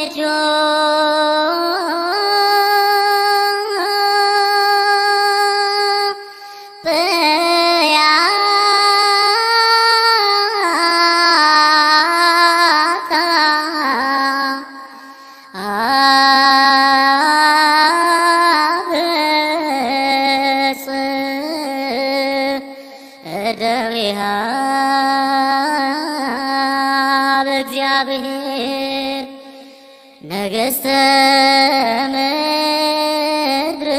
ልጆ እደዊሃ በእግዚአብሔር ነገሥተ ምድር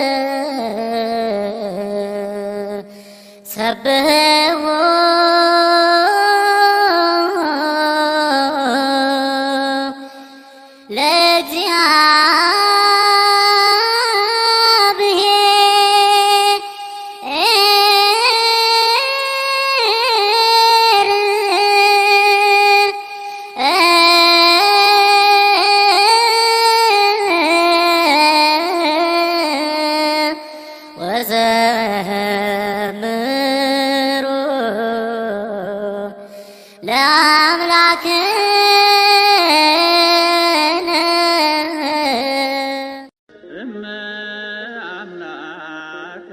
ሰብሕዎ ወዘምሩ ለአምላክነ እመ አምላክ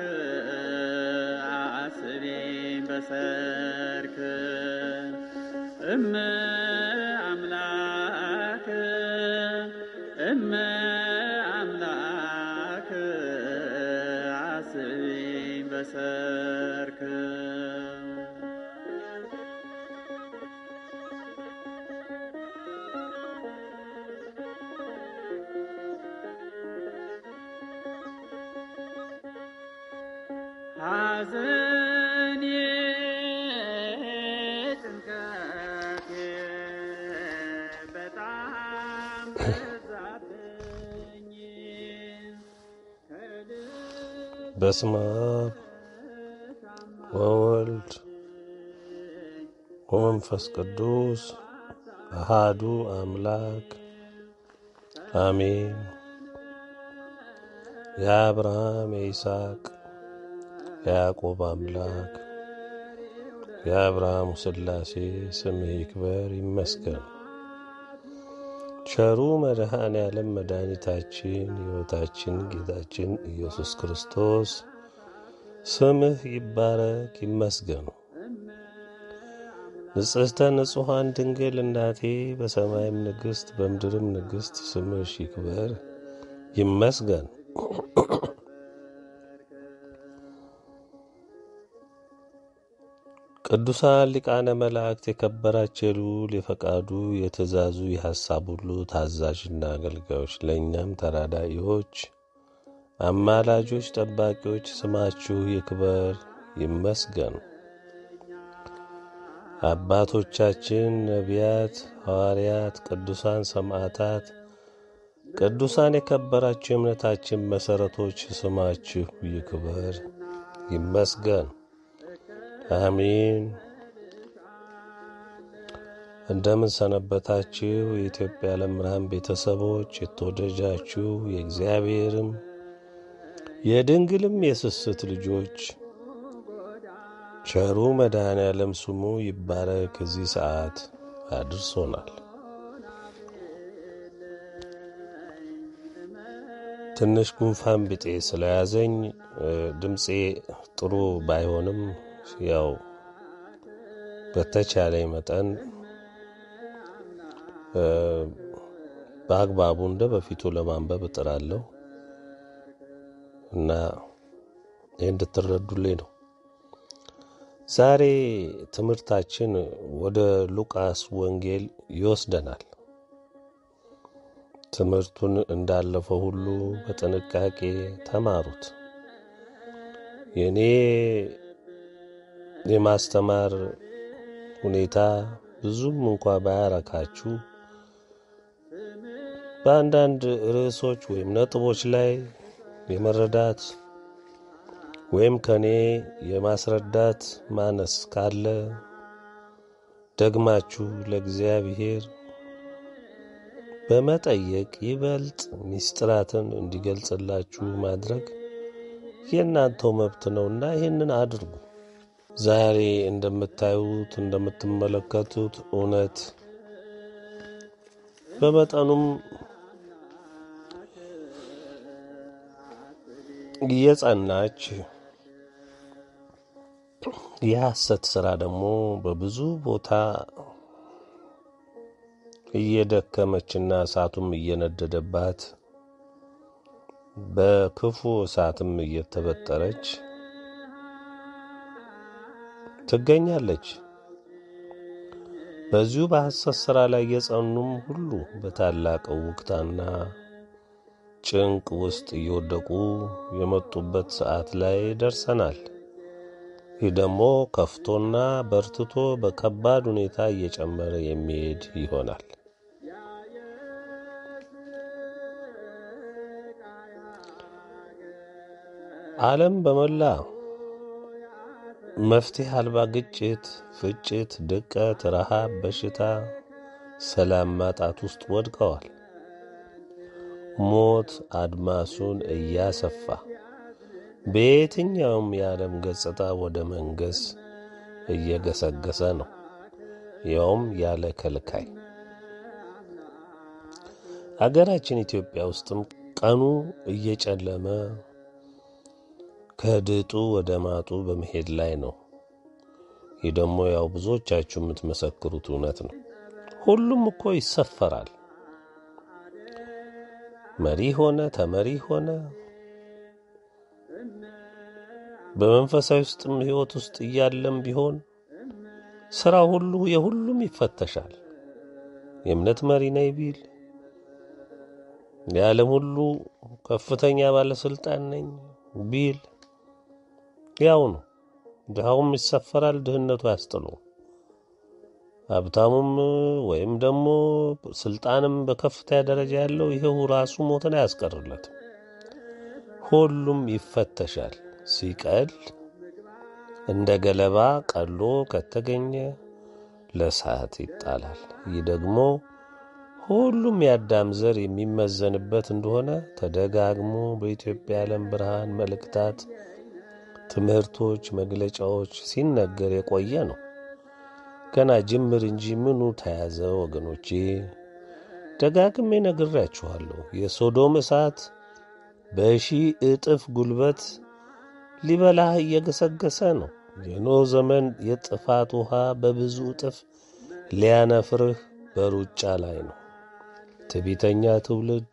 አስቤን በሰርክ እመ አምላክ እመ አምላክ አስቤን በሰርክ ሐዘኔ ጭንቀቴ በጣም በዛብኝ በስመ አብ ወወልድ ወመንፈስ ቅዱስ አሃዱ አምላክ አሜን። የአብርሃም የይስሐቅ የያዕቆብ አምላክ የአብርሃሙ ሥላሴ ስምህ ይክበር ይመስገን። ቸሩ መድኃኔ ዓለም መድኃኒታችን ሕይወታችን ጌታችን ኢየሱስ ክርስቶስ ስምህ ይባረክ ይመስገኑ። ንጽሕተ ንጹሐን ድንግል እናቴ በሰማይም ንግሥት በምድርም ንግሥት ስምሽ ይክበር ይመስገን። ቅዱሳን ሊቃነ መላእክት የከበራቸው የልዑል የፈቃዱ የትእዛዙ የሐሳብ ሁሉ ታዛዥና አገልጋዮች ለእኛም ተራዳኢዎች፣ አማላጆች፣ ጠባቂዎች ስማችሁ ይክበር ይመስገን። አባቶቻችን ነቢያት፣ ሐዋርያት፣ ቅዱሳን ሰማዕታት፣ ቅዱሳን የከበራችሁ የእምነታችን መሠረቶች ስማችሁ ይክበር ይመስገን። አሜን። እንደምን ሰነበታችሁ? የኢትዮጵያ ዓለም ብርሃን ቤተሰቦች የተወደጃችሁ የእግዚአብሔርም የድንግልም የስስት ልጆች ቸሩ መድኃኔ ዓለም ስሙ ይባረክ። እዚህ ሰዓት አድርሶናል። ትንሽ ጉንፋን ቢጤ ስለያዘኝ ድምፄ ጥሩ ባይሆንም ያው በተቻለኝ መጠን በአግባቡ እንደ በፊቱ ለማንበብ እጥራለሁ እና ይህ እንድትረዱልኝ ነው። ዛሬ ትምህርታችን ወደ ሉቃስ ወንጌል ይወስደናል። ትምህርቱን እንዳለፈው ሁሉ በጥንቃቄ ተማሩት። የእኔ የማስተማር ሁኔታ ብዙም እንኳ ባያረካችሁ በአንዳንድ ርዕሶች ወይም ነጥቦች ላይ የመረዳት ወይም ከኔ የማስረዳት ማነስ ካለ ደግማችሁ ለእግዚአብሔር በመጠየቅ ይበልጥ ሚስጥራትን እንዲገልጽላችሁ ማድረግ የእናንተው መብት ነውና ይህንን አድርጉ። ዛሬ እንደምታዩት እንደምትመለከቱት እውነት በመጠኑም እየጸናች የሐሰት ስራ ደግሞ በብዙ ቦታ እየደከመችና እሳቱም እየነደደባት በክፉ እሳትም እየተበጠረች ትገኛለች። በዚሁ በሐሰት ሥራ ላይ የጸኑም ሁሉ በታላቅ ውክታና ጭንቅ ውስጥ እየወደቁ የመጡበት ሰዓት ላይ ደርሰናል። ይህ ደግሞ ከፍቶና በርትቶ በከባድ ሁኔታ እየጨመረ የሚሄድ ይሆናል። ዓለም በመላ መፍትሄ አልባ ግጭት፣ ፍጭት፣ ድቀት፣ ረሃብ፣ በሽታ፣ ሰላም ማጣት ውስጥ ወድቀዋል። ሞት አድማሱን እያሰፋ በየትኛውም የዓለም ገጽታ ወደ መንገስ እየገሰገሰ ነው፣ ያውም ያለ ከልካይ። አገራችን ኢትዮጵያ ውስጥም ቀኑ እየጨለመ ከድጡ ወደ ማጡ በመሄድ ላይ ነው። ይህ ደግሞ ያው ብዙዎቻችሁ የምትመሰክሩት እውነት ነው። ሁሉም እኮ ይሰፈራል። መሪ ሆነ ተመሪ ሆነ በመንፈሳዊ ውስጥም ሕይወት ውስጥ እያለም ቢሆን ስራ ሁሉ የሁሉም ይፈተሻል። የእምነት መሪ ነኝ ቢል የዓለም ሁሉ ከፍተኛ ባለስልጣን ነኝ ቢል ያው ነው። ድሃውም ይሰፈራል፣ ድህነቱ አያስጥለው። ሀብታሙም ወይም ደግሞ ስልጣንም በከፍታ ደረጃ ያለው ይሄው ራሱ ሞትን አያስቀርለትም። ሁሉም ይፈተሻል። ሲቀል እንደ ገለባ ቀሎ ከተገኘ ለእሳት ይጣላል። ይህ ደግሞ ሁሉም የአዳም ዘር የሚመዘንበት እንደሆነ ተደጋግሞ በኢትዮጵያ ዓለም ብርሃን መልእክታት፣ ትምህርቶች፣ መግለጫዎች ሲነገር የቆየ ነው። ገና ጅምር እንጂ ምኑ ተያዘ ወገኖቼ? ደጋግሜ ነግሬያችኋለሁ። የሶዶም እሳት በሺህ እጥፍ ጉልበት ሊበላህ እየገሰገሰ ነው። የኖህ ዘመን የጥፋት ውሃ በብዙ እጥፍ ሊያነፍርህ በሩጫ ላይ ነው። ትዕቢተኛ ትውልድ፣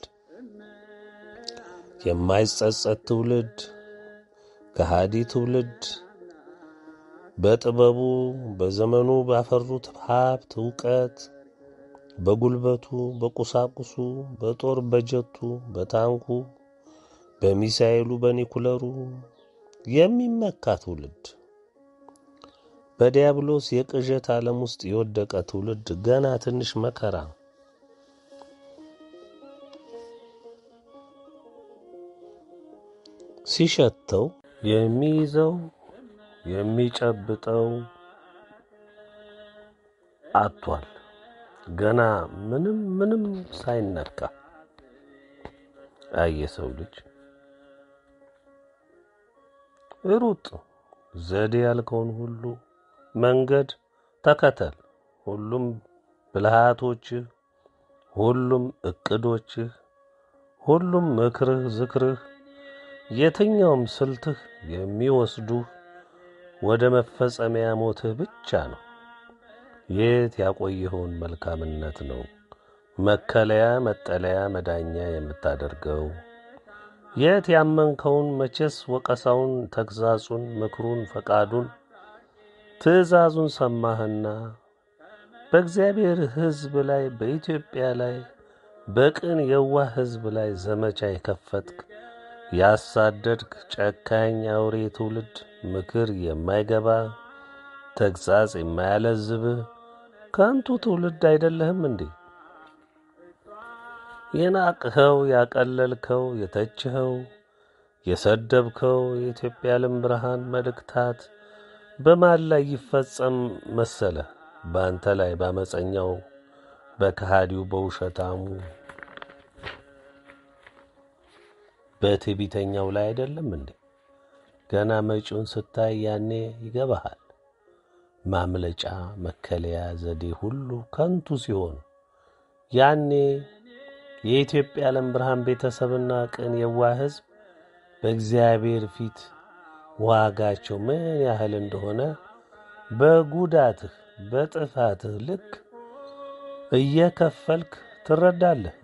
የማይጸጸት ትውልድ፣ ከሃዲ ትውልድ በጥበቡ በዘመኑ ባፈሩት ሀብት እውቀት፣ በጉልበቱ፣ በቁሳቁሱ፣ በጦር በጀቱ፣ በታንኩ፣ በሚሳኤሉ፣ በኒኩለሩ የሚመካ ትውልድ በዲያብሎስ የቅዠት ዓለም ውስጥ የወደቀ ትውልድ ገና ትንሽ መከራ ሲሸተው የሚይዘው የሚጨብጠው አጥቷል። ገና ምንም ምንም ሳይነካ አየ ሰው ልጅ ሩጥ፣ ዘዴ ያልከውን ሁሉ መንገድ ተከተል። ሁሉም ብልሃቶችህ፣ ሁሉም እቅዶችህ፣ ሁሉም ምክርህ፣ ዝክርህ፣ የትኛውም ስልትህ የሚወስዱህ ወደ መፈጸሚያ ሞትህ ብቻ ነው። የት ያቆየኸውን መልካምነት ነው መከለያ፣ መጠለያ፣ መዳኛ የምታደርገው? የት ያመንከውን መቼስ ወቀሳውን፣ ተግዛጹን፣ ምክሩን፣ ፈቃዱን፣ ትእዛዙን ሰማህና በእግዚአብሔር ሕዝብ ላይ በኢትዮጵያ ላይ በቅን የዋህ ሕዝብ ላይ ዘመቻ የከፈትክ ያሳደድክ ጨካኝ አውሬ ትውልድ ምክር የማይገባ ተግሣጽ የማያለዝብህ ከንቱ ትውልድ አይደለህም እንዴ? የናቅኸው፣ ያቀለልከው፣ የተችኸው፣ የሰደብከው የኢትዮጵያ ዓለም ብርሃን መልእክታት በማን ላይ ይፈጸም መሰለህ? በአንተ ላይ በአመፀኛው፣ በከሃዲው፣ በውሸታሙ፣ በትዕቢተኛው ላይ አይደለም እንዴ? ገና መጪውን ስታይ ያኔ ይገባሃል። ማምለጫ መከለያ ዘዴ ሁሉ ከንቱ ሲሆን ያኔ የኢትዮጵያ ዓለም ብርሃን ቤተሰብና ቅን የዋህ ሕዝብ በእግዚአብሔር ፊት ዋጋቸው ምን ያህል እንደሆነ በጉዳትህ በጥፋትህ ልክ እየከፈልክ ትረዳለህ።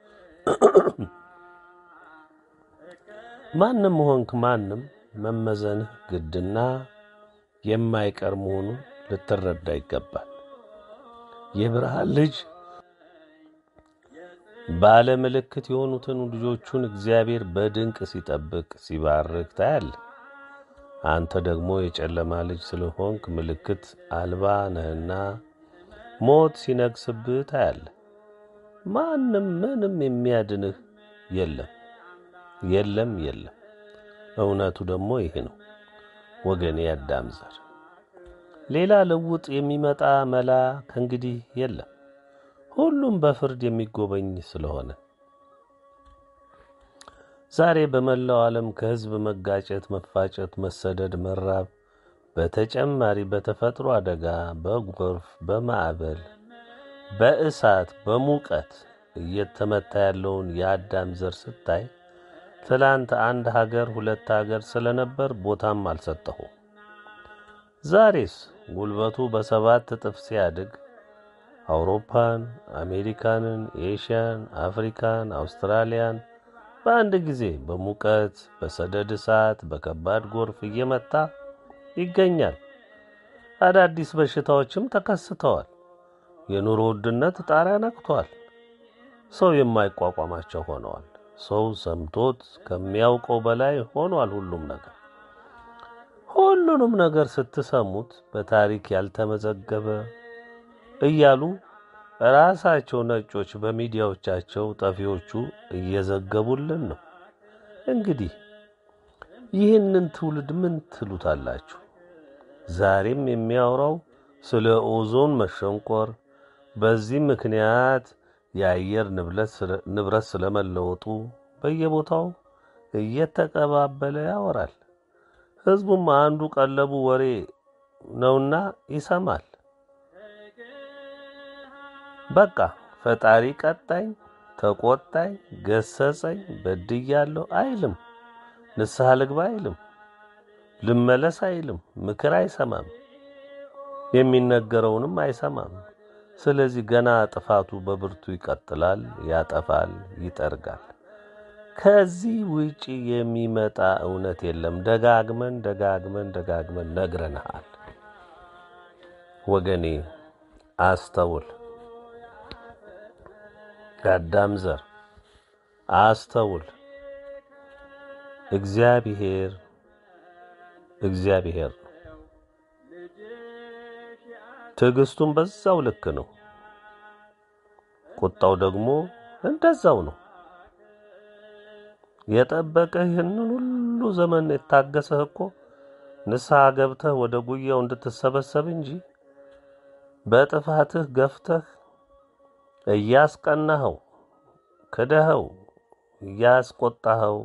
ማንም ሆንክ ማንም መመዘንህ ግድና የማይቀር መሆኑን ልትረዳ ይገባል። የብርሃን ልጅ ባለ ምልክት የሆኑትን ልጆቹን እግዚአብሔር በድንቅ ሲጠብቅ ሲባርክ ታያለህ። አንተ ደግሞ የጨለማ ልጅ ስለሆንክ ምልክት አልባ ነህና ሞት ሲነግስብህ ታያለህ። ማንም ምንም የሚያድንህ የለም የለም የለም። እውነቱ ደግሞ ይህ ነው ወገኔ ያዳም ዘር ሌላ ለውጥ የሚመጣ መላ ከእንግዲህ የለም። ሁሉም በፍርድ የሚጎበኝ ስለሆነ ዛሬ በመላው ዓለም ከሕዝብ መጋጨት፣ መፋጨት፣ መሰደድ፣ መራብ በተጨማሪ በተፈጥሮ አደጋ፣ በጎርፍ፣ በማዕበል፣ በእሳት፣ በሙቀት እየተመታ ያለውን የአዳም ዘር ስታይ ትላንት አንድ ሀገር ሁለት ሀገር ስለነበር ቦታም አልሰጠሁም። ዛሬስ ጉልበቱ በሰባት እጥፍ ሲያድግ አውሮፓን፣ አሜሪካንን፣ ኤሽያን፣ አፍሪካን፣ አውስትራሊያን በአንድ ጊዜ በሙቀት በሰደድ እሳት፣ በከባድ ጎርፍ እየመታ ይገኛል። አዳዲስ በሽታዎችም ተከስተዋል። የኑሮ ውድነት ጣሪያ ነክቷል። ሰው የማይቋቋማቸው ሆነዋል። ሰው ሰምቶት ከሚያውቀው በላይ ሆኗል ሁሉም ነገር። ሁሉንም ነገር ስትሰሙት በታሪክ ያልተመዘገበ እያሉ ራሳቸው ነጮች በሚዲያዎቻቸው ጠፊዎቹ እየዘገቡልን ነው። እንግዲህ ይህንን ትውልድ ምን ትሉታላችሁ? ዛሬም የሚያወራው ስለ ኦዞን መሸንቆር፣ በዚህ ምክንያት የአየር ንብረት ስለመለወጡ በየቦታው እየተቀባበለ ያወራል። ሕዝቡም አንዱ ቀለቡ ወሬ ነውና ይሰማል። በቃ ፈጣሪ ቀጣኝ፣ ተቆጣኝ፣ ገሰጸኝ፣ በድያለሁ አይልም። ንስሐ ልግባ አይልም። ልመለስ አይልም። ምክር አይሰማም። የሚነገረውንም አይሰማም። ስለዚህ ገና ጥፋቱ በብርቱ ይቀጥላል፣ ያጠፋል፣ ይጠርጋል። ከዚህ ውጪ የሚመጣ እውነት የለም። ደጋግመን ደጋግመን ደጋግመን ነግረንሃል። ወገኔ አስተውል። የአዳም ዘር አስተውል። እግዚአብሔር እግዚአብሔር ነው። ትዕግስቱም በዛው ልክ ነው። ቁጣው ደግሞ እንደዛው ነው። የጠበቀህ ይህንን ሁሉ ዘመን የታገሰህ እኮ ንስሐ ገብተህ ወደ ጉያው እንድትሰበሰብ እንጂ በጥፋትህ ገፍተህ እያስቀናኸው ክደኸው እያስቆጣኸው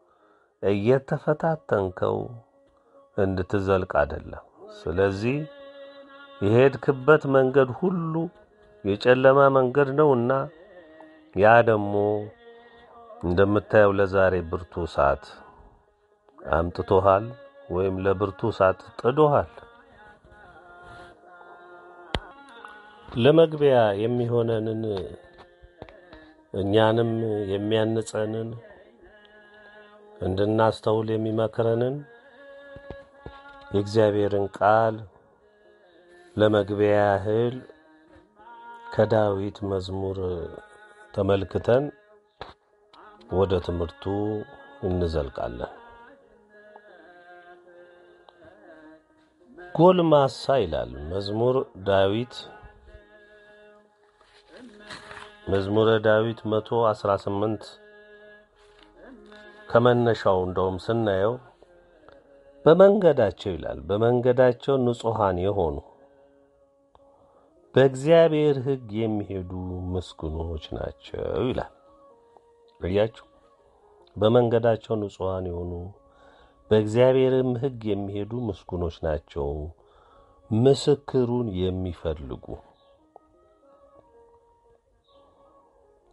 እየተፈታተንከው እንድትዘልቅ አይደለም። ስለዚህ የሄድክበት መንገድ ሁሉ የጨለማ መንገድ ነውና ያ ደግሞ እንደምታየው ለዛሬ ብርቱ እሳት አምጥቶሃል ወይም ለብርቱ እሳት ጥዶሃል። ለመግቢያ የሚሆነንን እኛንም የሚያንጸንን እንድናስተውል የሚመክረንን የእግዚአብሔርን ቃል ለመግቢያ ያህል ከዳዊት መዝሙር ተመልክተን ወደ ትምህርቱ እንዘልቃለን። ጎልማሳ ይላል መዝሙር ዳዊት መዝሙረ ዳዊት መቶ አስራ ስምንት ከመነሻው እንደውም ስናየው በመንገዳቸው ይላል በመንገዳቸው ንጹሐን የሆኑ በእግዚአብሔር ሕግ የሚሄዱ ምስጉኖች ናቸው ይላል። እያችሁ በመንገዳቸው ንጹሐን የሆኑ በእግዚአብሔርም ሕግ የሚሄዱ ምስጉኖች ናቸው፣ ምስክሩን የሚፈልጉ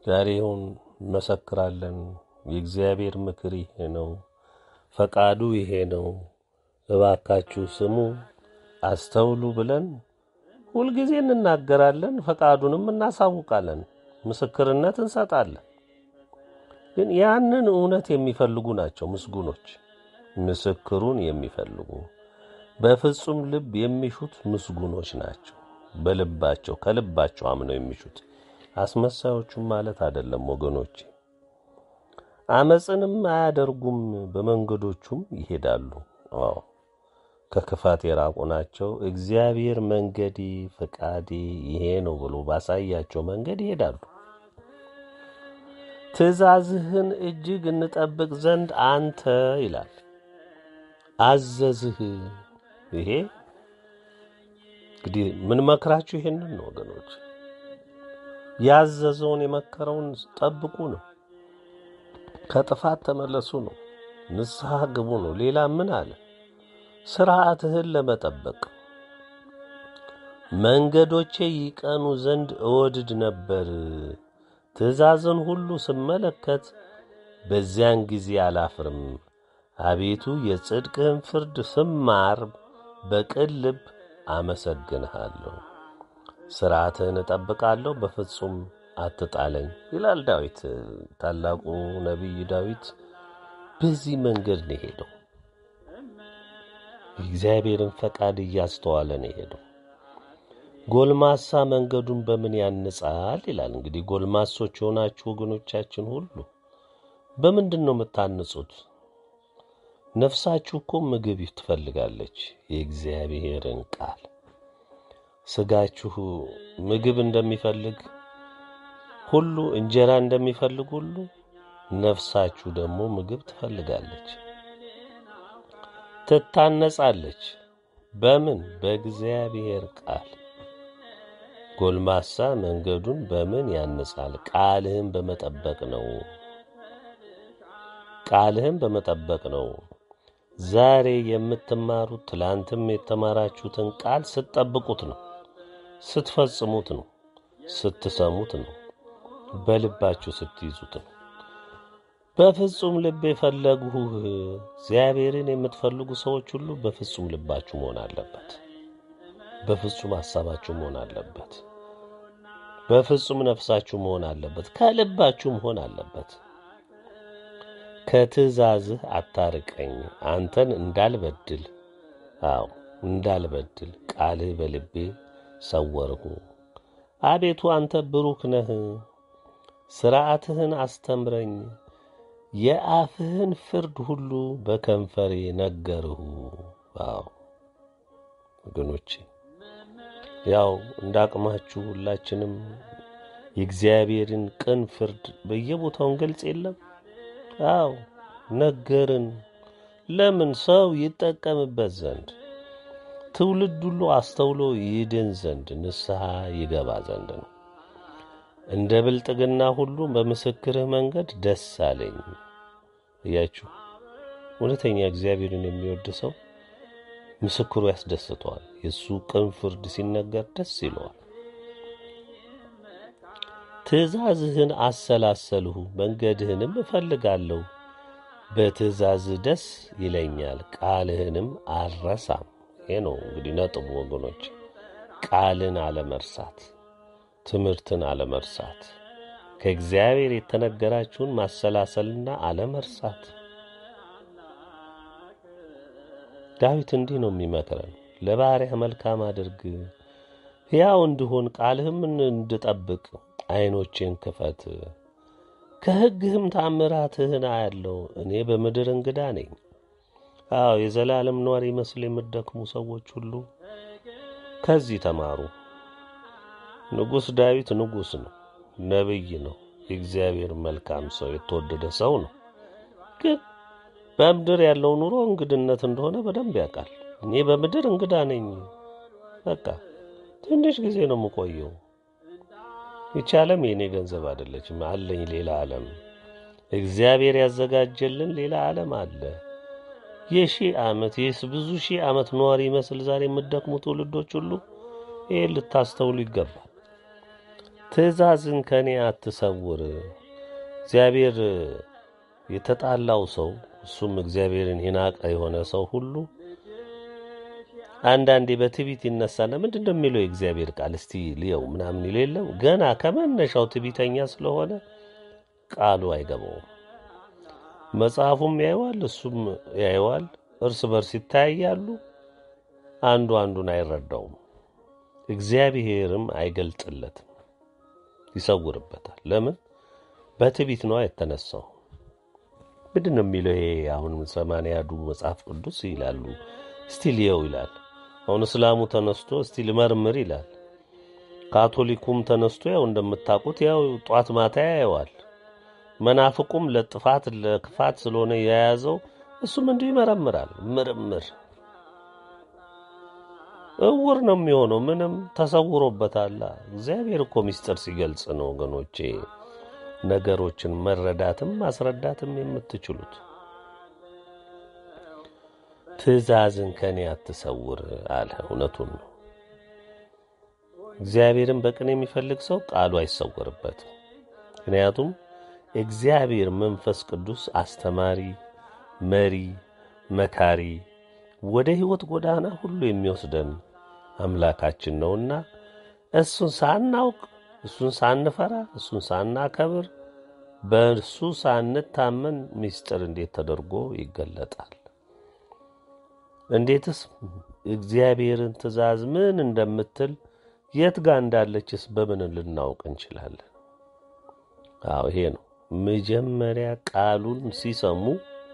ዛሬ ይሁን እንመሰክራለን። የእግዚአብሔር ምክር ይሄ ነው፣ ፈቃዱ ይሄ ነው፣ እባካችሁ ስሙ፣ አስተውሉ ብለን ሁልጊዜ እንናገራለን። ፈቃዱንም እናሳውቃለን፣ ምስክርነት እንሰጣለን። ግን ያንን እውነት የሚፈልጉ ናቸው ምስጉኖች። ምስክሩን የሚፈልጉ በፍጹም ልብ የሚሹት ምስጉኖች ናቸው። በልባቸው ከልባቸው አምነው የሚሹት አስመሳዮቹም ማለት አይደለም ወገኖቼ። አመፅንም አያደርጉም፣ በመንገዶቹም ይሄዳሉ። አዎ ከክፋት የራቁ ናቸው። እግዚአብሔር መንገዴ ፈቃዴ ይሄ ነው ብሎ ባሳያቸው መንገድ ይሄዳሉ። ትእዛዝህን እጅግ እንጠብቅ ዘንድ አንተ ይላል አዘዝህ። ይሄ እንግዲህ ምን መክራችሁ ይሄንን ነው ወገኖች፣ ያዘዘውን የመከረውን ጠብቁ ነው። ከጥፋት ተመለሱ ነው። ንስሐ ግቡ ነው። ሌላ ምን አለ? ስርዓትህን ለመጠበቅ መንገዶቼ ይቀኑ ዘንድ እወድድ ነበር። ትእዛዝን ሁሉ ስመለከት በዚያን ጊዜ አላፍርም። አቤቱ የጽድቅህን ፍርድ ስማር በቅን ልብ አመሰግንሃለሁ። ሥርዓትህን እጠብቃለሁ፣ በፍጹም አትጣለኝ ይላል ዳዊት። ታላቁ ነቢይ ዳዊት በዚህ መንገድ ነው የሄደው። የእግዚአብሔርን ፈቃድ እያስተዋለ ነው የሄደው። ጎልማሳ መንገዱን በምን ያንጻል ይላል። እንግዲህ ጎልማሶች የሆናችሁ ወገኖቻችን ሁሉ በምንድን ነው የምታንጹት? ነፍሳችሁ እኮ ምግብ ትፈልጋለች፣ የእግዚአብሔርን ቃል። ስጋችሁ ምግብ እንደሚፈልግ ሁሉ እንጀራ እንደሚፈልግ ሁሉ ነፍሳችሁ ደግሞ ምግብ ትፈልጋለች፣ ትታነጻለች። በምን? በእግዚአብሔር ቃል። ጎልማሳ መንገዱን በምን ያንጻል? ቃልህን በመጠበቅ ነው። ቃልህን በመጠበቅ ነው። ዛሬ የምትማሩት ትላንትም የተማራችሁትን ቃል ስትጠብቁት ነው፣ ስትፈጽሙት ነው፣ ስትሰሙት ነው፣ በልባችሁ ስትይዙት ነው። በፍጹም ልብ የፈለጉህ እግዚአብሔርን የምትፈልጉ ሰዎች ሁሉ በፍጹም ልባችሁ መሆን አለበት። በፍጹም ሐሳባችሁ መሆን አለበት። በፍጹም ነፍሳችሁ መሆን አለበት። ከልባችሁ መሆን አለበት። ከትእዛዝህ አታርቀኝ፣ አንተን እንዳልበድል፣ አዎ እንዳልበድል ቃልህ በልቤ ሰወርሁ። አቤቱ አንተ ብሩክ ነህ፣ ሥርዓትህን አስተምረኝ። የአፍህን ፍርድ ሁሉ በከንፈሬ ነገርሁ። አዎ ወገኖቼ ያው እንደ አቅማችሁ ሁላችንም የእግዚአብሔርን ቅን ፍርድ በየቦታውን ገልጽ የለም። አዎ ነገርን። ለምን? ሰው ይጠቀምበት ዘንድ ትውልድ ሁሉ አስተውሎ ይድን ዘንድ ንስሐ ይገባ ዘንድ ነው። እንደ ብልጥግና ሁሉ በምስክርህ መንገድ ደስ አለኝ። እያችሁ እውነተኛ እግዚአብሔርን የሚወድ ሰው ምስክሩ ያስደስተዋል። የእሱ ቅን ፍርድ ሲነገር ደስ ይለዋል። ትእዛዝህን አሰላሰልሁ፣ መንገድህንም እፈልጋለሁ። በትእዛዝህ ደስ ይለኛል፣ ቃልህንም አልረሳም። ይሄ ነው እንግዲህ ነጥቡ ወገኖች፣ ቃልን አለመርሳት፣ ትምህርትን አለመርሳት፣ ከእግዚአብሔር የተነገራችሁን ማሰላሰልና አለመርሳት። ዳዊት እንዲህ ነው የሚመክረን፣ ለባሪያህ መልካም አድርግ፣ ሕያው እንድሆን ቃልህም እንድጠብቅ ዓይኖቼን ክፈት። ከሕግህም ታምራትህን አያለው። እኔ በምድር እንግዳ ነኝ። አዎ የዘላለም ኗሪ መስል የምትደክሙ ሰዎች ሁሉ ከዚህ ተማሩ። ንጉሥ ዳዊት ንጉሥ ነው፣ ነቢይ ነው፣ የእግዚአብሔር መልካም ሰው፣ የተወደደ ሰው ነው። ግን በምድር ያለው ኑሮ እንግድነት እንደሆነ በደንብ ያውቃል። እኔ በምድር እንግዳ ነኝ፣ በቃ ትንሽ ጊዜ ነው የምቆየው ይቺ ዓለም የእኔ ገንዘብ አይደለችም። አለኝ ሌላ ዓለም፣ እግዚአብሔር ያዘጋጀልን ሌላ ዓለም አለ። የሺህ ዓመት ይህስ ብዙ ሺህ ዓመት ነዋሪ ይመስል ዛሬ የምትደክሙ ትውልዶች ሁሉ ይህ ልታስተውሉ ይገባል። ትእዛዝን ከእኔ አትሰውር። እግዚአብሔር የተጣላው ሰው እሱም እግዚአብሔርን የናቀ የሆነ ሰው ሁሉ አንዳንዴ በትዕቢት ይነሳና ምንድን ነው የሚለው የእግዚአብሔር ቃል እስቲ ልየው ምናምን ይል የለም ገና ከመነሻው ትዕቢተኛ ስለሆነ ቃሉ አይገባውም። መጽሐፉም ያየዋል፣ እሱም ያየዋል። እርስ በርስ ይተያያሉ። አንዱ አንዱን አይረዳውም። እግዚአብሔርም አይገልጥለትም፣ ይሰውርበታል። ለምን? በትዕቢት ነዋ የተነሳው። ምንድን ነው የሚለው ይሄ አሁን ሰማንያዱ መጽሐፍ ቅዱስ ይላሉ። እስቲ ልየው ይላል። አሁን እስላሙ ተነስቶ እስቲ ልመርምር ይላል። ካቶሊኩም ተነስቶ ያው እንደምታውቁት ያው ጧት ማታ ያየዋል። መናፍቁም ለጥፋት ለክፋት ስለሆነ የያዘው እሱም እንዲሁ ይመረምራል። ምርምር እውር ነው የሚሆነው። ምንም ተሰውሮበታል። እግዚአብሔር እኮ ምስጢር ሲገልጽ ነው ወገኖቼ ነገሮችን መረዳትም ማስረዳትም የምትችሉት። ትእዛዝን ከእኔ አትሰውር አለ። እውነቱን ነው። እግዚአብሔርን በቅን የሚፈልግ ሰው ቃሉ አይሰወርበትም። ምክንያቱም እግዚአብሔር መንፈስ ቅዱስ አስተማሪ፣ መሪ፣ መካሪ ወደ ሕይወት ጎዳና ሁሉ የሚወስደን አምላካችን ነውና እሱን ሳናውቅ እሱን ሳንፈራ እሱን ሳናከብር በእርሱ ሳንታመን ምስጢር እንዴት ተደርጎ ይገለጣል? እንዴትስ እግዚአብሔርን ትእዛዝ ምን እንደምትል የት ጋር እንዳለችስ በምን ልናውቅ እንችላለን? አዎ ይሄ ነው። መጀመሪያ ቃሉን ሲሰሙ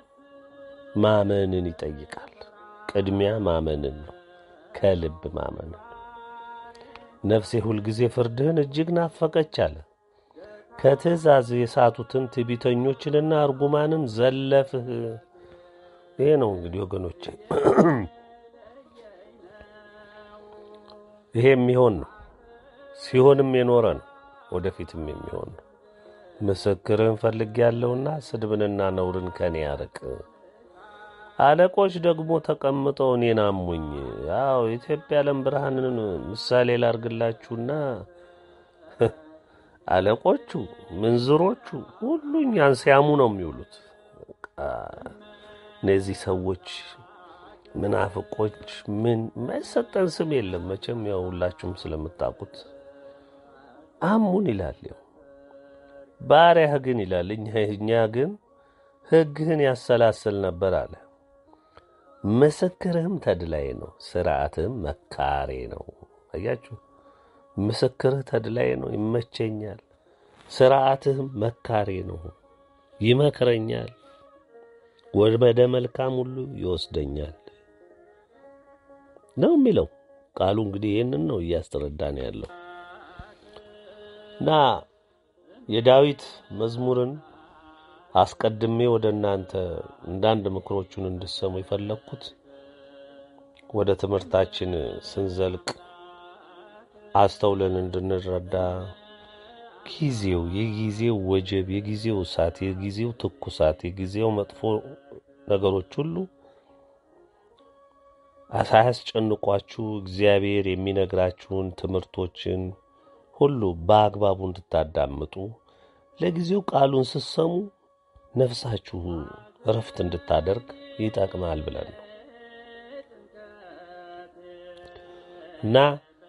ማመንን ይጠይቃል። ቅድሚያ ማመንን ነው፣ ከልብ ማመንን። ነፍሴ ሁልጊዜ ፍርድህን እጅግ ናፈቀች አለ። ከትእዛዝ የሳቱትን ትዕቢተኞችንና እርጉማንን ዘለፍህ። ይሄ ነው እንግዲህ ወገኖቼ፣ ይሄ የሚሆን ነው፣ ሲሆንም የኖረ ነው፣ ወደፊትም የሚሆን ነው። ምስክርህን ፈልጌያለሁና ስድብንና ነውርን ከኔ ያርቅ። አለቆች ደግሞ ተቀምጠው እኔን አሙኝ። ያው የኢትዮጵያ ዓለም ብርሃንን ምሳሌ ላርግላችሁና አለቆቹ፣ ምንዝሮቹ ሁሉ እኛን ሲያሙ ነው የሚውሉት። እነዚህ ሰዎች ምናፍቆች ምን የማይሰጠን ስም የለም መቼም ያው ሁላችሁም ስለምታውቁት አሙን ይላል። ያው ባሪያህ ግን ይላል እኛ ግን ሕግህን ያሰላስል ነበር አለ። ምስክርህም ተድላይ ነው፣ ስርዓትህም መካሬ ነው። አያችሁ፣ ምስክርህ ተድላይ ነው፣ ይመቸኛል። ስርዓትህም መካሬ ነው፣ ይመክረኛል፣ ወደ መልካም ሁሉ ይወስደኛል ነው የሚለው ቃሉ። እንግዲህ ይህንን ነው እያስተረዳን ያለው እና የዳዊት መዝሙርን አስቀድሜ ወደ እናንተ እንዳንድ ምክሮቹን እንድሰሙ የፈለግኩት ወደ ትምህርታችን ስንዘልቅ አስተውለን እንድንረዳ ጊዜው የጊዜው ወጀብ፣ የጊዜው እሳት፣ የጊዜው ትኩሳት፣ የጊዜው መጥፎ ነገሮች ሁሉ ሳያስጨንቋችሁ እግዚአብሔር የሚነግራችሁን ትምህርቶችን ሁሉ በአግባቡ እንድታዳምጡ ለጊዜው ቃሉን ስትሰሙ ነፍሳችሁ እረፍት እንድታደርግ ይጠቅማል ብለን ነው እና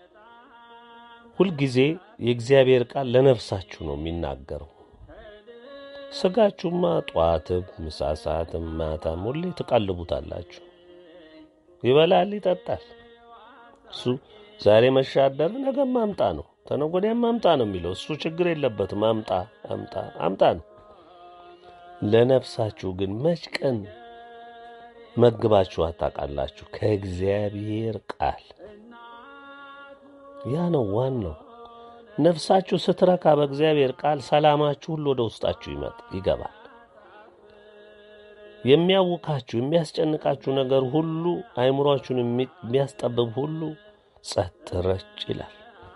ሁልጊዜ የእግዚአብሔር ቃል ለነፍሳችሁ ነው የሚናገረው። ስጋችሁማ ጠዋትም ምሳ ሰዓትም ማታም ሁሌ ትቀልቡታላችሁ። ይበላል፣ ይጠጣል። እሱ ዛሬ መሻደር ነገ ማምጣ ነው፣ ተነገ ወዲያም ማምጣ ነው የሚለው እሱ ችግር የለበትም። አምጣ አምጣ አምጣ ነው። ለነፍሳችሁ ግን መች ቀን መግባችሁ አታውቃላችሁ? ከእግዚአብሔር ቃል ያ ነው ዋናው። ነፍሳችሁ ስትረካ በእግዚአብሔር ቃል ሰላማችሁ ሁሉ ወደ ውስጣችሁ ይመጣ ይገባል። የሚያውካችሁ የሚያስጨንቃችሁ ነገር ሁሉ አይምሯችሁን የሚያስጠብብ ሁሉ ጸጥ ረጭ ይላል።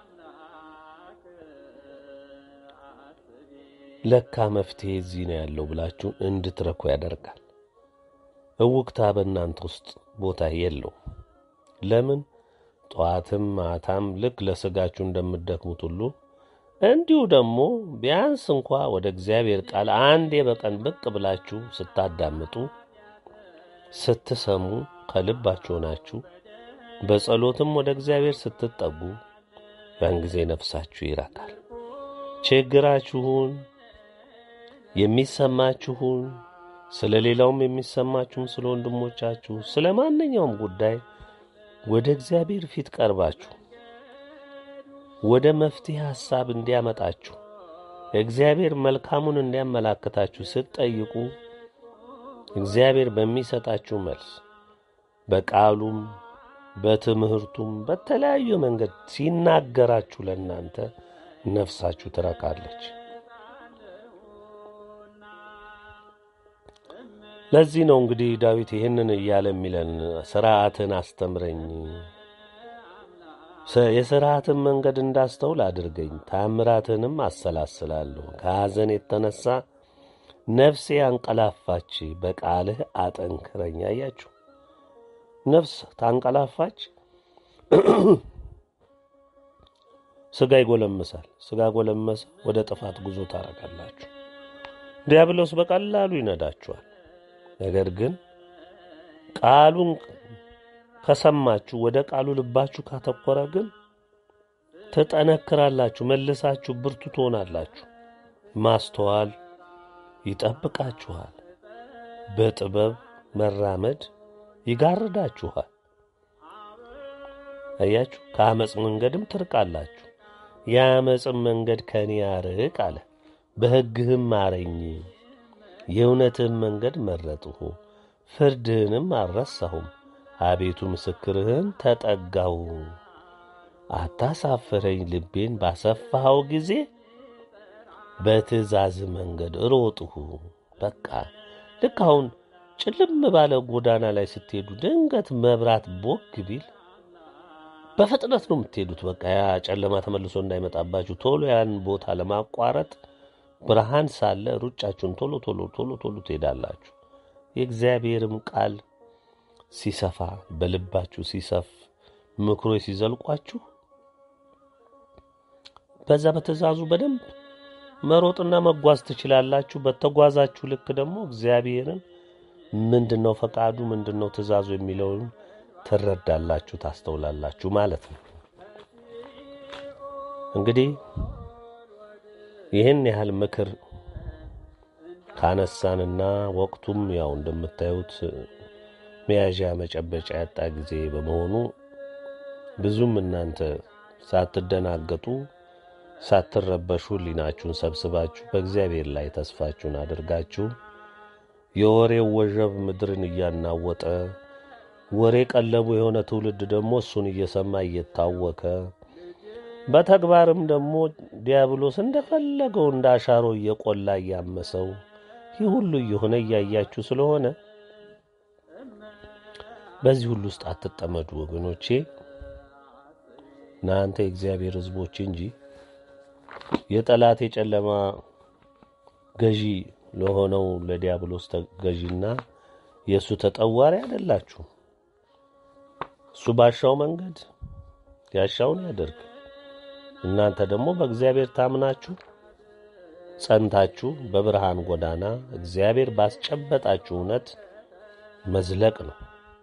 ለካ መፍትሄ እዚህ ነው ያለው ብላችሁ እንድትረኩ ያደርጋል። እውቅታ በእናንተ ውስጥ ቦታ የለው። ለምን? ጠዋትም ማታም ልክ ለስጋችሁ እንደምትደክሙት ሁሉ እንዲሁ ደግሞ ቢያንስ እንኳ ወደ እግዚአብሔር ቃል አንዴ በቀን ብቅ ብላችሁ ስታዳምጡ ስትሰሙ ከልባችሁ ናችሁ በጸሎትም ወደ እግዚአብሔር ስትጠጉ ያን ጊዜ ነፍሳችሁ ይረካል። ችግራችሁን የሚሰማችሁን ስለ ሌላውም የሚሰማችሁም ስለ ወንድሞቻችሁ ስለ ማንኛውም ጉዳይ ወደ እግዚአብሔር ፊት ቀርባችሁ ወደ መፍትሄ ሐሳብ እንዲያመጣችሁ እግዚአብሔር መልካሙን እንዲያመላክታችሁ ስትጠይቁ እግዚአብሔር በሚሰጣችሁ መልስ በቃሉም በትምህርቱም በተለያዩ መንገድ ሲናገራችሁ ለእናንተ ነፍሳችሁ ትረካለች። ለዚህ ነው እንግዲህ ዳዊት ይህንን እያለ የሚለን ስርዓትን አስተምረኝ፣ የስርዓትን መንገድ እንዳስተውል አድርገኝ፣ ታምራትንም አሰላስላለሁ። ከሐዘን የተነሳ ነፍሴ አንቀላፋች፣ በቃልህ አጠንክረኝ። አያችሁ፣ ነፍስ ታንቀላፋች፣ ስጋ ይጎለምሳል። ስጋ ጎለመሰ፣ ወደ ጥፋት ጉዞ ታረጋላችሁ። ዲያብሎስ በቀላሉ ይነዳችኋል። ነገር ግን ቃሉን ከሰማችሁ ወደ ቃሉ ልባችሁ ካተኮረ ግን ትጠነክራላችሁ፣ መልሳችሁ ብርቱ ትሆናላችሁ። ማስተዋል ይጠብቃችኋል። በጥበብ መራመድ ይጋርዳችኋል። አያችሁ፣ ከአመፅ መንገድም ትርቃላችሁ። የአመፅን መንገድ ከኔ ያርቅ አለ። በሕግህም ማረኝ የእውነትህን መንገድ መረጥሁ፣ ፍርድህንም አልረሳሁም። አቤቱ ምስክርህን ተጠጋሁ። አታሳፍረኝ፣ ልቤን ባሰፋኸው ጊዜ በትእዛዝ መንገድ ሮጥሁ። በቃ ልክ አሁን ጭልም ባለ ጎዳና ላይ ስትሄዱ ድንገት መብራት ቦግ ቢል በፍጥነት ነው የምትሄዱት። በቃ ያ ጨለማ ተመልሶ እንዳይመጣባችሁ ቶሎ ያን ቦታ ለማቋረጥ ብርሃን ሳለ ሩጫችሁን ቶሎ ቶሎ ቶሎ ቶሎ ትሄዳላችሁ። የእግዚአብሔርም ቃል ሲሰፋ በልባችሁ ሲሰፍ ምክሮች ሲዘልቋችሁ በዛ በትእዛዙ በደንብ መሮጥና መጓዝ ትችላላችሁ። በተጓዛችሁ ልክ ደግሞ እግዚአብሔርን ምንድን ነው ፈቃዱ፣ ምንድን ነው ትእዛዙ የሚለውን ትረዳላችሁ፣ ታስተውላላችሁ ማለት ነው። እንግዲህ ይህን ያህል ምክር ካነሳንና ወቅቱም ያው እንደምታዩት መያዣ መጨበጫ ያጣ ጊዜ በመሆኑ ብዙም እናንተ ሳትደናገጡ ሳትረበሹ ሕሊናችሁን ሰብስባችሁ በእግዚአብሔር ላይ ተስፋችሁን አድርጋችሁ የወሬው ወጀብ ምድርን እያናወጠ ወሬ ቀለቡ የሆነ ትውልድ ደግሞ እሱን እየሰማ እየታወከ በተግባርም ደግሞ ዲያብሎስ እንደፈለገው እንደ አሻሮ እየቆላ እያመሰው ይህ ሁሉ እየሆነ እያያችሁ ስለሆነ በዚህ ሁሉ ውስጥ አትጠመዱ ወገኖቼ። እናንተ የእግዚአብሔር ሕዝቦች እንጂ የጠላት የጨለማ ገዢ ለሆነው ለዲያብሎስ ገዢና የእሱ ተጠዋሪ አይደላችሁ። እሱ ባሻው መንገድ ያሻውን ያደርግ። እናንተ ደግሞ በእግዚአብሔር ታምናችሁ ጸንታችሁ በብርሃን ጎዳና እግዚአብሔር ባስጨበጣችሁ እውነት መዝለቅ ነው።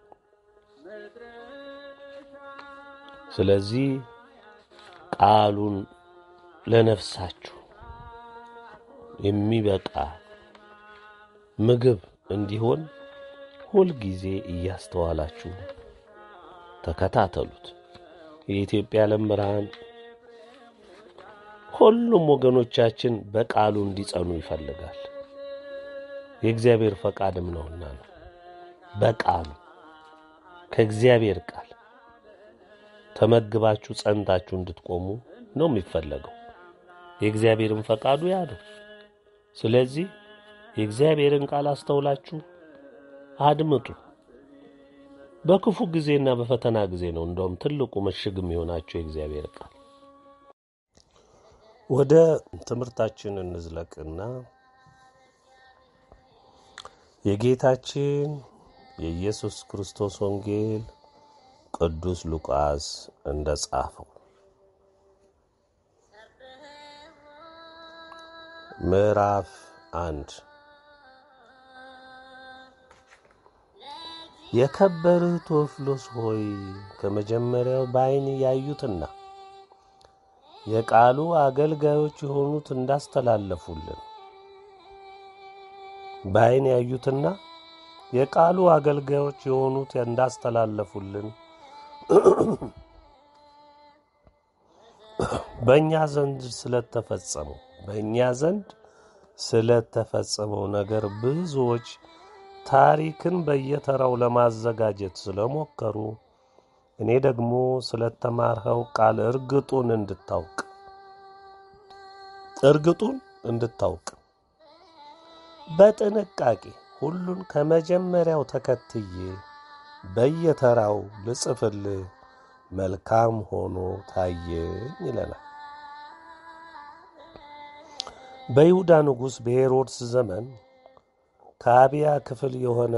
ስለዚህ ቃሉን ለነፍሳችሁ የሚበቃ ምግብ እንዲሆን ሁልጊዜ እያስተዋላችሁ ተከታተሉት። የኢትዮጵያ ዓለም ብርሃን ሁሉም ወገኖቻችን በቃሉ እንዲጸኑ ይፈልጋል። የእግዚአብሔር ፈቃድም ነውና ነው። በቃሉ ከእግዚአብሔር ቃል ተመግባችሁ ጸንታችሁ እንድትቆሙ ነው የሚፈለገው። የእግዚአብሔርን ፈቃዱ ያ ነው። ስለዚህ የእግዚአብሔርን ቃል አስተውላችሁ አድምጡ። በክፉ ጊዜና በፈተና ጊዜ ነው እንደውም ትልቁ ምሽግ የሚሆናችሁ የእግዚአብሔር ቃል። ወደ ትምህርታችን እንዝለቅና የጌታችን የኢየሱስ ክርስቶስ ወንጌል ቅዱስ ሉቃስ እንደ ጻፈው ምዕራፍ አንድ የከበርህ ቴዎፍሎስ ሆይ ከመጀመሪያው በዓይን ያዩትና የቃሉ አገልጋዮች የሆኑት እንዳስተላለፉልን በዓይን ያዩትና የቃሉ አገልጋዮች የሆኑት እንዳስተላለፉልን በእኛ ዘንድ ስለተፈጸመው በእኛ ዘንድ ስለተፈጸመው ነገር ብዙዎች ታሪክን በየተራው ለማዘጋጀት ስለሞከሩ እኔ ደግሞ ስለተማርኸው ቃል እርግጡን እንድታውቅ እርግጡን እንድታውቅ በጥንቃቄ ሁሉን ከመጀመሪያው ተከትዬ በየተራው ልጽፍልህ መልካም ሆኖ ታየኝ ይለናል። በይሁዳ ንጉሥ በሄሮድስ ዘመን ከአብያ ክፍል የሆነ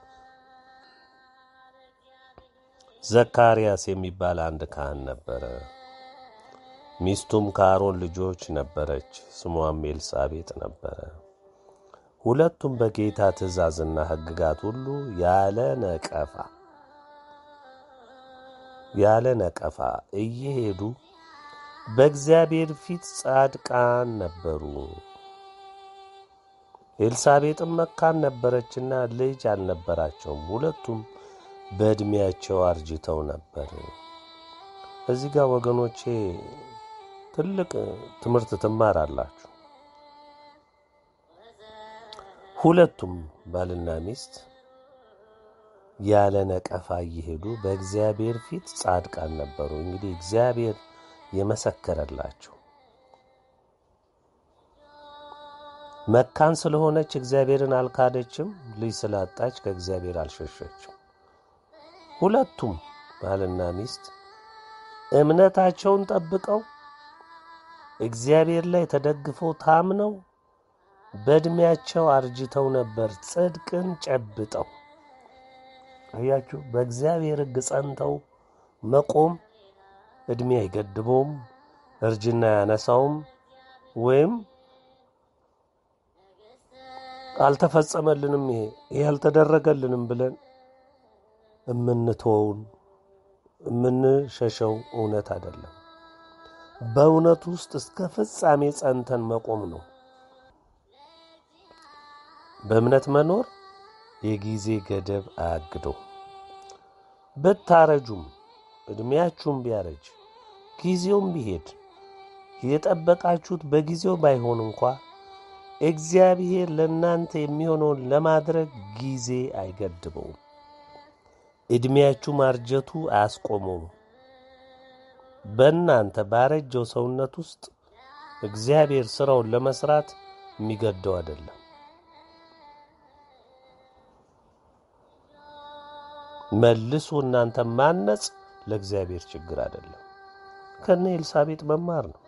ዘካርያስ የሚባል አንድ ካህን ነበረ። ሚስቱም ከአሮን ልጆች ነበረች፣ ስሟም ኤልሳቤጥ ነበረ። ሁለቱም በጌታ ትእዛዝና ሕግጋት ሁሉ ያለ ነቀፋ ያለ ነቀፋ እየሄዱ በእግዚአብሔር ፊት ጻድቃን ነበሩ። ኤልሳቤጥም መካን ነበረችና ልጅ አልነበራቸውም። ሁለቱም በዕድሜያቸው አርጅተው ነበር። እዚህ ጋር ወገኖቼ ትልቅ ትምህርት ትማራላችሁ። ሁለቱም ባልና ሚስት ያለ ነቀፋ እየሄዱ በእግዚአብሔር ፊት ጻድቃን ነበሩ። እንግዲህ እግዚአብሔር የመሰከረላቸው መካን ስለሆነች እግዚአብሔርን አልካደችም። ልጅ ስላጣች ከእግዚአብሔር አልሸሸችም። ሁለቱም ባልና ሚስት እምነታቸውን ጠብቀው እግዚአብሔር ላይ ተደግፈው ታምነው በዕድሜያቸው አርጅተው ነበር ጽድቅን ጨብጠው። አያችሁ፣ በእግዚአብሔር ሕግ ጸንተው መቆም ዕድሜ አይገድበውም፣ እርጅና ያነሳውም ወይም አልተፈጸመልንም ይሄ ይሄ አልተደረገልንም ብለን እምንተወውን እምንሸሸው እውነት አይደለም። በእውነት ውስጥ እስከ ፍጻሜ ጸንተን መቆም ነው። በእምነት መኖር የጊዜ ገደብ አያግደው። ብታረጁም ዕድሜያችሁም ቢያረጅ ጊዜውም ቢሄድ የጠበቃችሁት በጊዜው ባይሆን እንኳ እግዚአብሔር ለእናንተ የሚሆነውን ለማድረግ ጊዜ አይገድበውም። ዕድሜያችሁ ማርጀቱ አያስቆመውም። በእናንተ ባረጀው ሰውነት ውስጥ እግዚአብሔር ሥራውን ለመሥራት የሚገደው አይደለም። መልሶ እናንተ ማነጽ ለእግዚአብሔር ችግር አይደለም። ከነ ኤልሳቤጥ መማር ነው።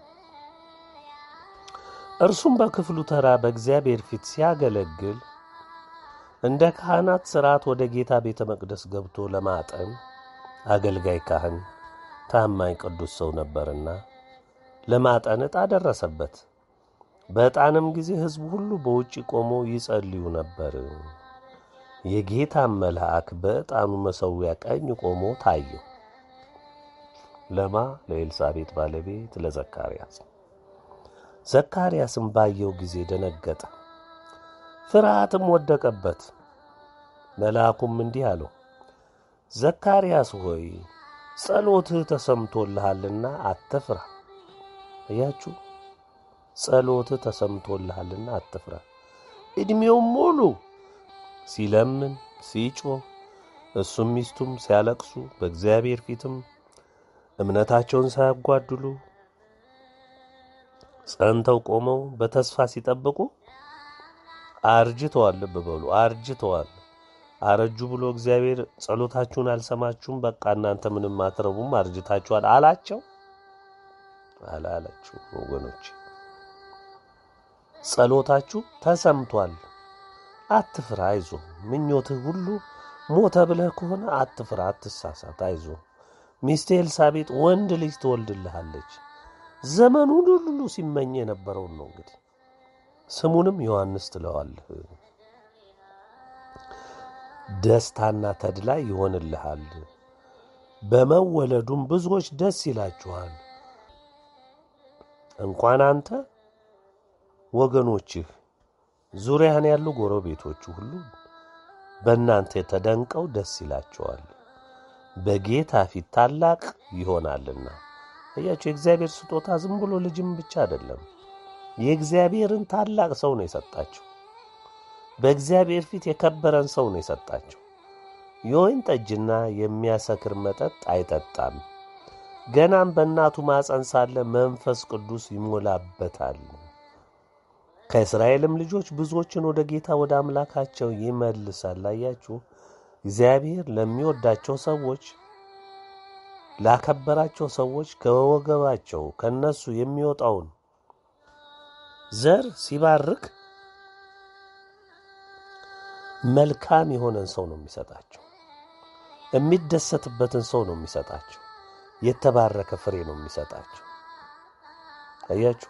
እርሱም በክፍሉ ተራ በእግዚአብሔር ፊት ሲያገለግል እንደ ካህናት ሥርዓት ወደ ጌታ ቤተ መቅደስ ገብቶ ለማጠን አገልጋይ ካህን ታማኝ ቅዱስ ሰው ነበርና ለማጠን ዕጣ ደረሰበት። በዕጣንም ጊዜ ሕዝቡ ሁሉ በውጭ ቆሞ ይጸልዩ ነበር። የጌታም መልአክ በዕጣኑ መሠዊያ ቀኝ ቆሞ ታየው። ለማ ለኤልሳቤጥ ባለቤት ለዘካርያስ። ዘካርያስም ባየው ጊዜ ደነገጠ፣ ፍርሃትም ወደቀበት። መልአኩም እንዲህ አለው፣ ዘካርያስ ሆይ ጸሎትህ ተሰምቶልሃልና አትፍራ። እያችሁ ጸሎትህ ተሰምቶልሃልና አትፍራ። ዕድሜውም ሙሉ ሲለምን ሲጮህ እሱም ሚስቱም ሲያለቅሱ በእግዚአብሔር ፊትም እምነታቸውን ሳያጓድሉ ጸንተው ቆመው በተስፋ ሲጠብቁ አርጅተዋል። ልብ በሉ አርጅተዋል። አረጁ ብሎ እግዚአብሔር ጸሎታችሁን አልሰማችሁም፣ በቃ እናንተ ምንም አትረቡም፣ አርጅታችኋል አላቸው? አላላችሁ ወገኖች፣ ጸሎታችሁ ተሰምቷል። አትፍራ፣ አይዞ። ምኞትህ ሁሉ ሞተ ብለህ ከሆነ አትፍራ፣ አትሳሳት፣ አይዞ። ሚስቴ ኤልሳቤጥ ወንድ ልጅ ትወልድልሃለች። ዘመኑን ሁሉ ሲመኝ የነበረውን ነው እንግዲህ ስሙንም ዮሐንስ ትለዋለህ። ደስታና ተድላ ይሆንልሃል። በመወለዱም ብዙዎች ደስ ይላችኋል። እንኳን አንተ ወገኖችህ፣ ዙሪያህን ያሉ ጎረቤቶቹ ሁሉ በእናንተ ተደንቀው ደስ ይላቸዋል። በጌታ ፊት ታላቅ ይሆናልና። እያቸው የእግዚአብሔር ስጦታ ዝም ብሎ ልጅም ብቻ አይደለም። የእግዚአብሔርን ታላቅ ሰው ነው የሰጣቸው። በእግዚአብሔር ፊት የከበረን ሰው ነው የሰጣቸው። የወይን ጠጅና የሚያሰክር መጠጥ አይጠጣም። ገናም በእናቱ ማፀን ሳለ መንፈስ ቅዱስ ይሞላበታል። ከእስራኤልም ልጆች ብዙዎችን ወደ ጌታ ወደ አምላካቸው ይመልሳል። አያችሁ፣ እግዚአብሔር ለሚወዳቸው ሰዎች፣ ላከበራቸው ሰዎች ከወገባቸው ከነሱ የሚወጣውን ዘር ሲባርክ መልካም የሆነን ሰው ነው የሚሰጣቸው። የሚደሰትበትን ሰው ነው የሚሰጣቸው። የተባረከ ፍሬ ነው የሚሰጣቸው። አያችሁ።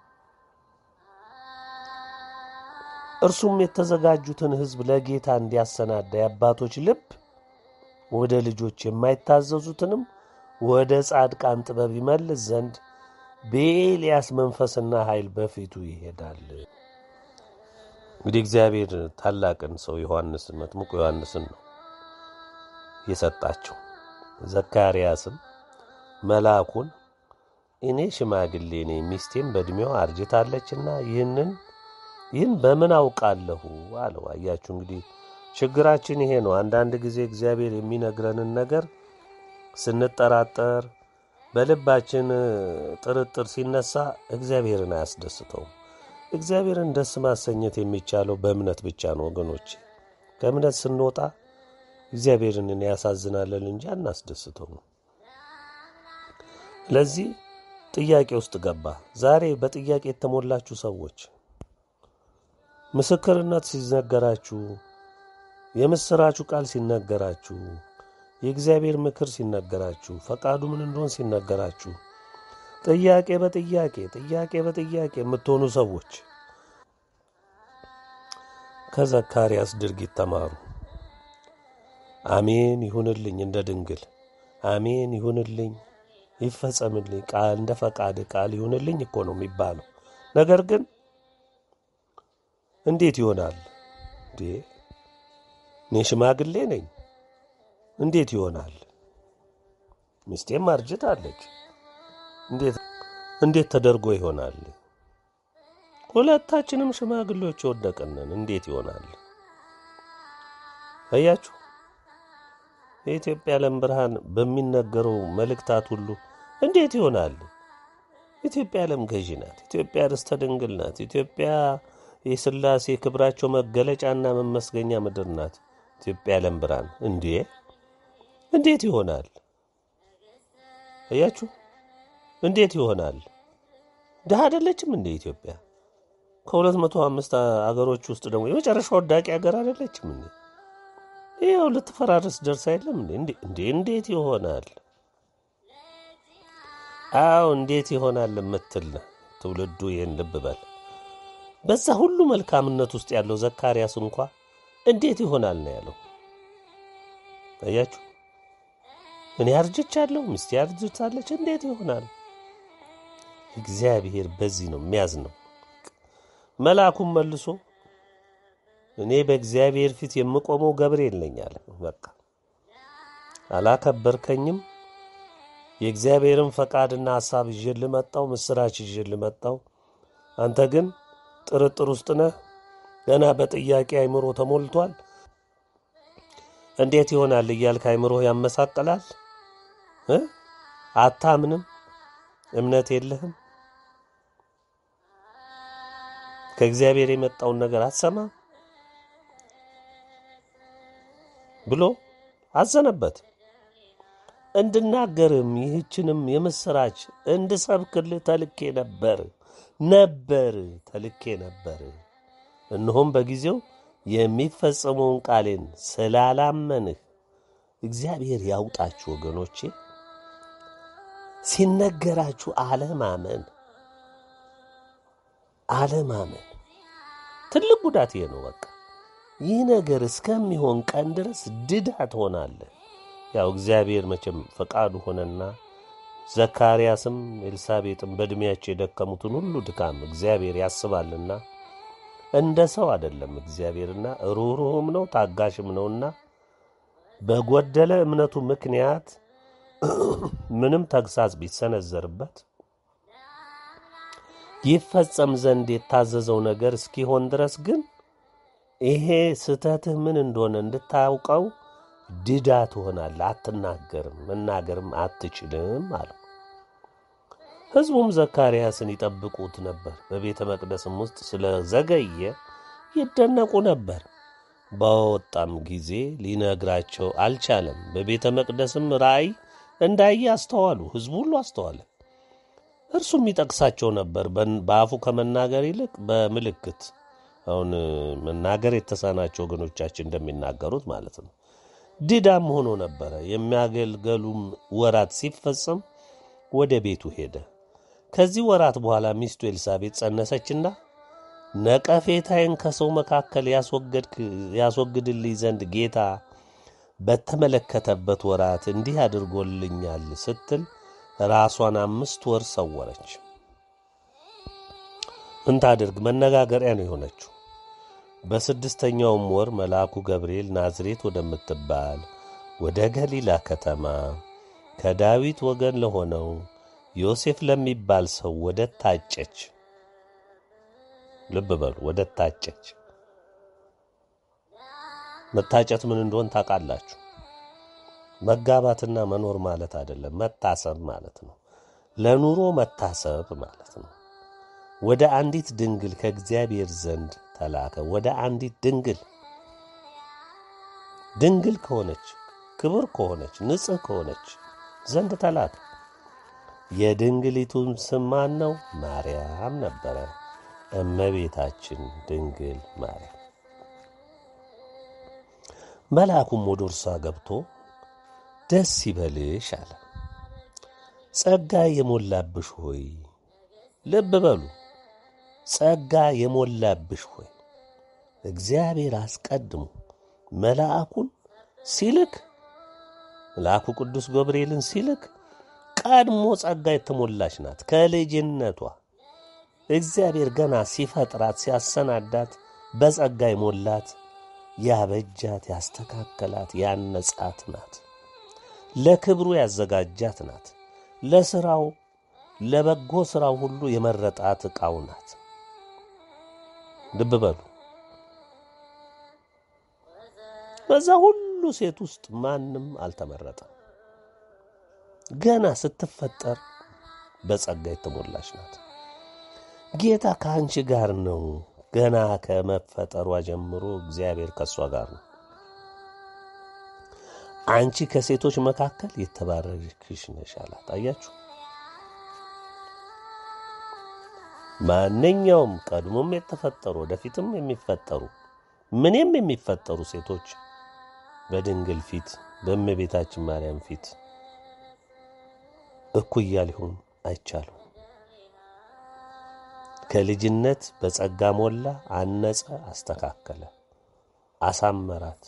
እርሱም የተዘጋጁትን ሕዝብ ለጌታ እንዲያሰናዳ የአባቶች ልብ ወደ ልጆች የማይታዘዙትንም ወደ ጻድቃን ጥበብ ይመልስ ዘንድ በኤልያስ መንፈስና ኃይል በፊቱ ይሄዳል። እንግዲህ እግዚአብሔር ታላቅን ሰው ዮሐንስን መጥምቁ ዮሐንስን ነው የሰጣቸው። ዘካርያስም መልአኩን እኔ ሽማግሌ ነኝ፣ ሚስቴም በዕድሜዋ አርጅታለችና ይህንን ይህን በምን አውቃለሁ አለው። አያችሁ እንግዲህ ችግራችን ይሄ ነው። አንዳንድ ጊዜ እግዚአብሔር የሚነግረንን ነገር ስንጠራጠር፣ በልባችን ጥርጥር ሲነሳ እግዚአብሔርን አያስደስተውም። እግዚአብሔርን ደስ ማሰኘት የሚቻለው በእምነት ብቻ ነው ወገኖች። ከእምነት ስንወጣ እግዚአብሔርን ያሳዝናለን እንጂ አናስደስተውም። ለዚህ ጥያቄ ውስጥ ገባ። ዛሬ በጥያቄ የተሞላችሁ ሰዎች ምስክርነት ሲነገራችሁ፣ የምስራችሁ ቃል ሲነገራችሁ፣ የእግዚአብሔር ምክር ሲነገራችሁ፣ ፈቃዱ ምን እንደሆን ሲነገራችሁ ጥያቄ በጥያቄ ጥያቄ በጥያቄ የምትሆኑ ሰዎች ከዘካርያስ ድርጊት ተማሩ። አሜን ይሁንልኝ እንደ ድንግል አሜን ይሁንልኝ ይፈጸምልኝ ቃል እንደ ፈቃድ ቃል ይሁንልኝ እኮ ነው የሚባለው። ነገር ግን እንዴት ይሆናል እንዴ? እኔ ሽማግሌ ነኝ፣ እንዴት ይሆናል? ሚስቴም አርጅታለች፣ እንዴት እንዴት ተደርጎ ይሆናል? ሁለታችንም ሽማግሌዎች የወደቅንን እንዴት ይሆናል? አያችሁ፣ የኢትዮጵያ ዓለም ብርሃን በሚነገረው መልእክታት ሁሉ እንዴት ይሆናል? ኢትዮጵያ ዓለም ገዢ ናት። ኢትዮጵያ ርስተ ድንግል ናት። ኢትዮጵያ የሥላሴ ክብራቸው መገለጫና መመስገኛ ምድር ናት። ኢትዮጵያ ዓለም ብርሃን እንዴ እንዴት ይሆናል? አያችሁ እንዴት ይሆናል? ድሃ አይደለችም እንደ ኢትዮጵያ? ከሁለት መቶ አምስት አገሮች ውስጥ ደግሞ የመጨረሻ ወዳቂ ሀገር አይደለችም እንዴ? ይኸው ልትፈራረስ ደርሳ የለም እንዴ? እንዴ እንዴት ይሆናል? አዎ እንዴት ይሆናል የምትል ትውልዱ ይህን ልብ በል። በዛ ሁሉ መልካምነት ውስጥ ያለው ዘካርያስ እንኳ እንዴት ይሆናል ነው ያለው። አያችሁ እኔ አርጅቻለሁ፣ ሚስቴ አርጅታለች፣ እንዴት ይሆናል? እግዚአብሔር በዚህ ነው የሚያዝ ነው። መልአኩም መልሶ እኔ በእግዚአብሔር ፊት የምቆመው ገብርኤል ነኝ አለ። በቃ አላከበርከኝም። የእግዚአብሔርን ፈቃድና ሐሳብ ይዤ ልመጣው፣ ምስራች ይዤ ልመጣው። አንተ ግን ጥርጥር ውስጥ ነህ። ገና በጥያቄ አይምሮ ተሞልቷል። እንዴት ይሆናል እያልክ አይምሮ ያመሳቅላል። እ አታምንም፣ እምነት የለህም፣ ከእግዚአብሔር የመጣውን ነገር አትሰማም ብሎ አዘነበት። እንድናገርም ይህችንም የምስራች እንድሰብክልህ ተልኬ ነበር ነበር ተልኬ ነበር። እነሆም በጊዜው የሚፈጸመውን ቃሌን ስላላመንህ እግዚአብሔር ያውጣችሁ ወገኖቼ። ሲነገራችሁ አለማመን አለማመን ትልቅ ጉዳት ይሄ ነው። በቃ ይህ ነገር እስከሚሆን ቀን ድረስ ድዳ ትሆናለህ። ያው እግዚአብሔር መቼም ፈቃዱ ሆነና ዘካርያስም ኤልሳቤጥም በዕድሜያቸው የደከሙትን ሁሉ ድካም እግዚአብሔር ያስባልና እንደ ሰው አይደለም እግዚአብሔርና ሩህሩህም ነው ታጋሽም ነውና በጎደለ እምነቱ ምክንያት ምንም ተግሳጽ ቢሰነዘርበት ይፈጸም ዘንድ የታዘዘው ነገር እስኪሆን ድረስ ግን ይሄ ስህተትህ ምን እንደሆነ እንድታውቀው ድዳ ትሆናለህ። አትናገርም፣ መናገርም አትችልም አለው። ሕዝቡም ዘካርያስን ይጠብቁት ነበር። በቤተ መቅደስም ውስጥ ስለዘገየ ይደነቁ ነበር። በወጣም ጊዜ ሊነግራቸው አልቻለም። በቤተ መቅደስም ራእይ እንዳየ አስተዋሉ። ሕዝቡ ሁሉ አስተዋለ። እርሱም ይጠቅሳቸው ነበር፣ በን- በአፉ ከመናገር ይልቅ በምልክት አሁን መናገር የተሳናቸው ወገኖቻችን እንደሚናገሩት ማለት ነው። ድዳም ሆኖ ነበረ። የሚያገልገሉም ወራት ሲፈጸም ወደ ቤቱ ሄደ። ከዚህ ወራት በኋላ ሚስቱ ኤልሳቤጥ ጸነሰችና ነቀፌታዬን ከሰው መካከል ያስወገድክ- ያስወግድልኝ ዘንድ ጌታ በተመለከተበት ወራት እንዲህ አድርጎልኛል ስትል ራሷን አምስት ወር ሰወረች። ምን ታድርግ? መነጋገሪያ ነው የሆነችው። በስድስተኛውም ወር መልአኩ ገብርኤል ናዝሬት ወደምትባል ወደ ገሊላ ከተማ ከዳዊት ወገን ለሆነው ዮሴፍ ለሚባል ሰው ወደ ታጨች ልብ በሉ፣ ወደ ታጨች። መታጨት ምን እንደሆን ታውቃላችሁ? መጋባትና መኖር ማለት አይደለም፣ መታሰብ ማለት ነው። ለኑሮ መታሰብ ማለት ነው። ወደ አንዲት ድንግል ከእግዚአብሔር ዘንድ ተላከ። ወደ አንዲት ድንግል ድንግል ከሆነች ክብር ከሆነች ንጽሕ ከሆነች ዘንድ ተላከ። የድንግሊቱም ስም ማን ነው? ማርያም ነበረ። እመቤታችን ድንግል ማርያም። መልአኩም ወደ እርሷ ገብቶ ደስ ይበልሽ አለ። ጸጋ የሞላብሽ ሆይ ልብ በሉ ጸጋ የሞላብሽ ሆይ እግዚአብሔር አስቀድሞ መልአኩን ሲልክ መልአኩ ቅዱስ ገብርኤልን ሲልክ ቀድሞ ጸጋ የተሞላች ናት። ከልጅነቷ እግዚአብሔር ገና ሲፈጥራት ሲያሰናዳት በጸጋ የሞላት ያበጃት፣ ያስተካከላት፣ ያነጻት ናት። ለክብሩ ያዘጋጃት ናት። ለስራው ለበጎ ስራው ሁሉ የመረጣት ዕቃው ናት። ልብ በሉ። በዛ ሁሉ ሴት ውስጥ ማንም አልተመረጠም። ገና ስትፈጠር በጸጋ የተሞላች ናት። ጌታ ከአንቺ ጋር ነው። ገና ከመፈጠሯ ጀምሮ እግዚአብሔር ከእሷ ጋር ነው። አንቺ ከሴቶች መካከል የተባረክሽ ነሽ አላት። አያችሁ፣ ማንኛውም ቀድሞም የተፈጠሩ ወደፊትም የሚፈጠሩ ምንም የሚፈጠሩ ሴቶች በድንግል ፊት በእመቤታችን ማርያም ፊት እኩያ ሊሆን አይቻሉም። ከልጅነት በጸጋ ሞላ፣ አነጸ፣ አስተካከለ፣ አሳመራት።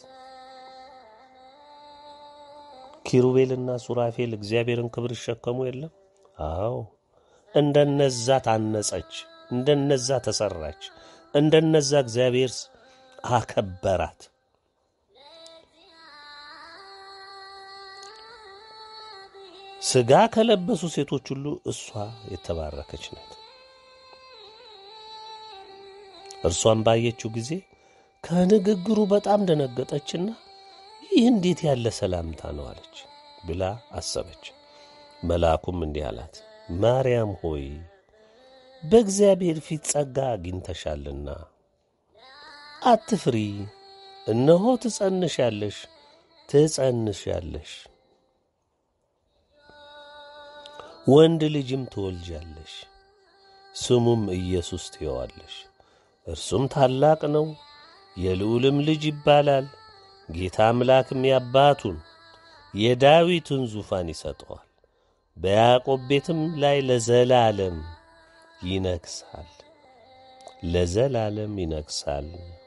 ኪሩቤልና ሱራፌል እግዚአብሔርን ክብር ይሸከሙ የለም? አዎ፣ እንደነዛ ታነጸች፣ እንደነዛ ተሰራች፣ እንደነዛ እግዚአብሔር አከበራት። ሥጋ ከለበሱ ሴቶች ሁሉ እሷ የተባረከች ናት። እርሷን ባየችው ጊዜ ከንግግሩ በጣም ደነገጠችና ይህ እንዴት ያለ ሰላምታ ነው አለች ብላ አሰበች። መልአኩም እንዲህ አላት፣ ማርያም ሆይ በእግዚአብሔር ፊት ጸጋ አግኝተሻልና አትፍሪ። እነሆ ትጸንሻለሽ ትጸንሻለሽ ወንድ ልጅም ትወልጃለሽ፣ ስሙም ኢየሱስ ትየዋለሽ። እርሱም ታላቅ ነው፣ የልዑልም ልጅ ይባላል። ጌታ አምላክም ያባቱን የዳዊትን ዙፋን ይሰጠዋል፣ በያዕቆብ ቤትም ላይ ለዘላለም ይነግሣል። ለዘላለም ይነግሣል።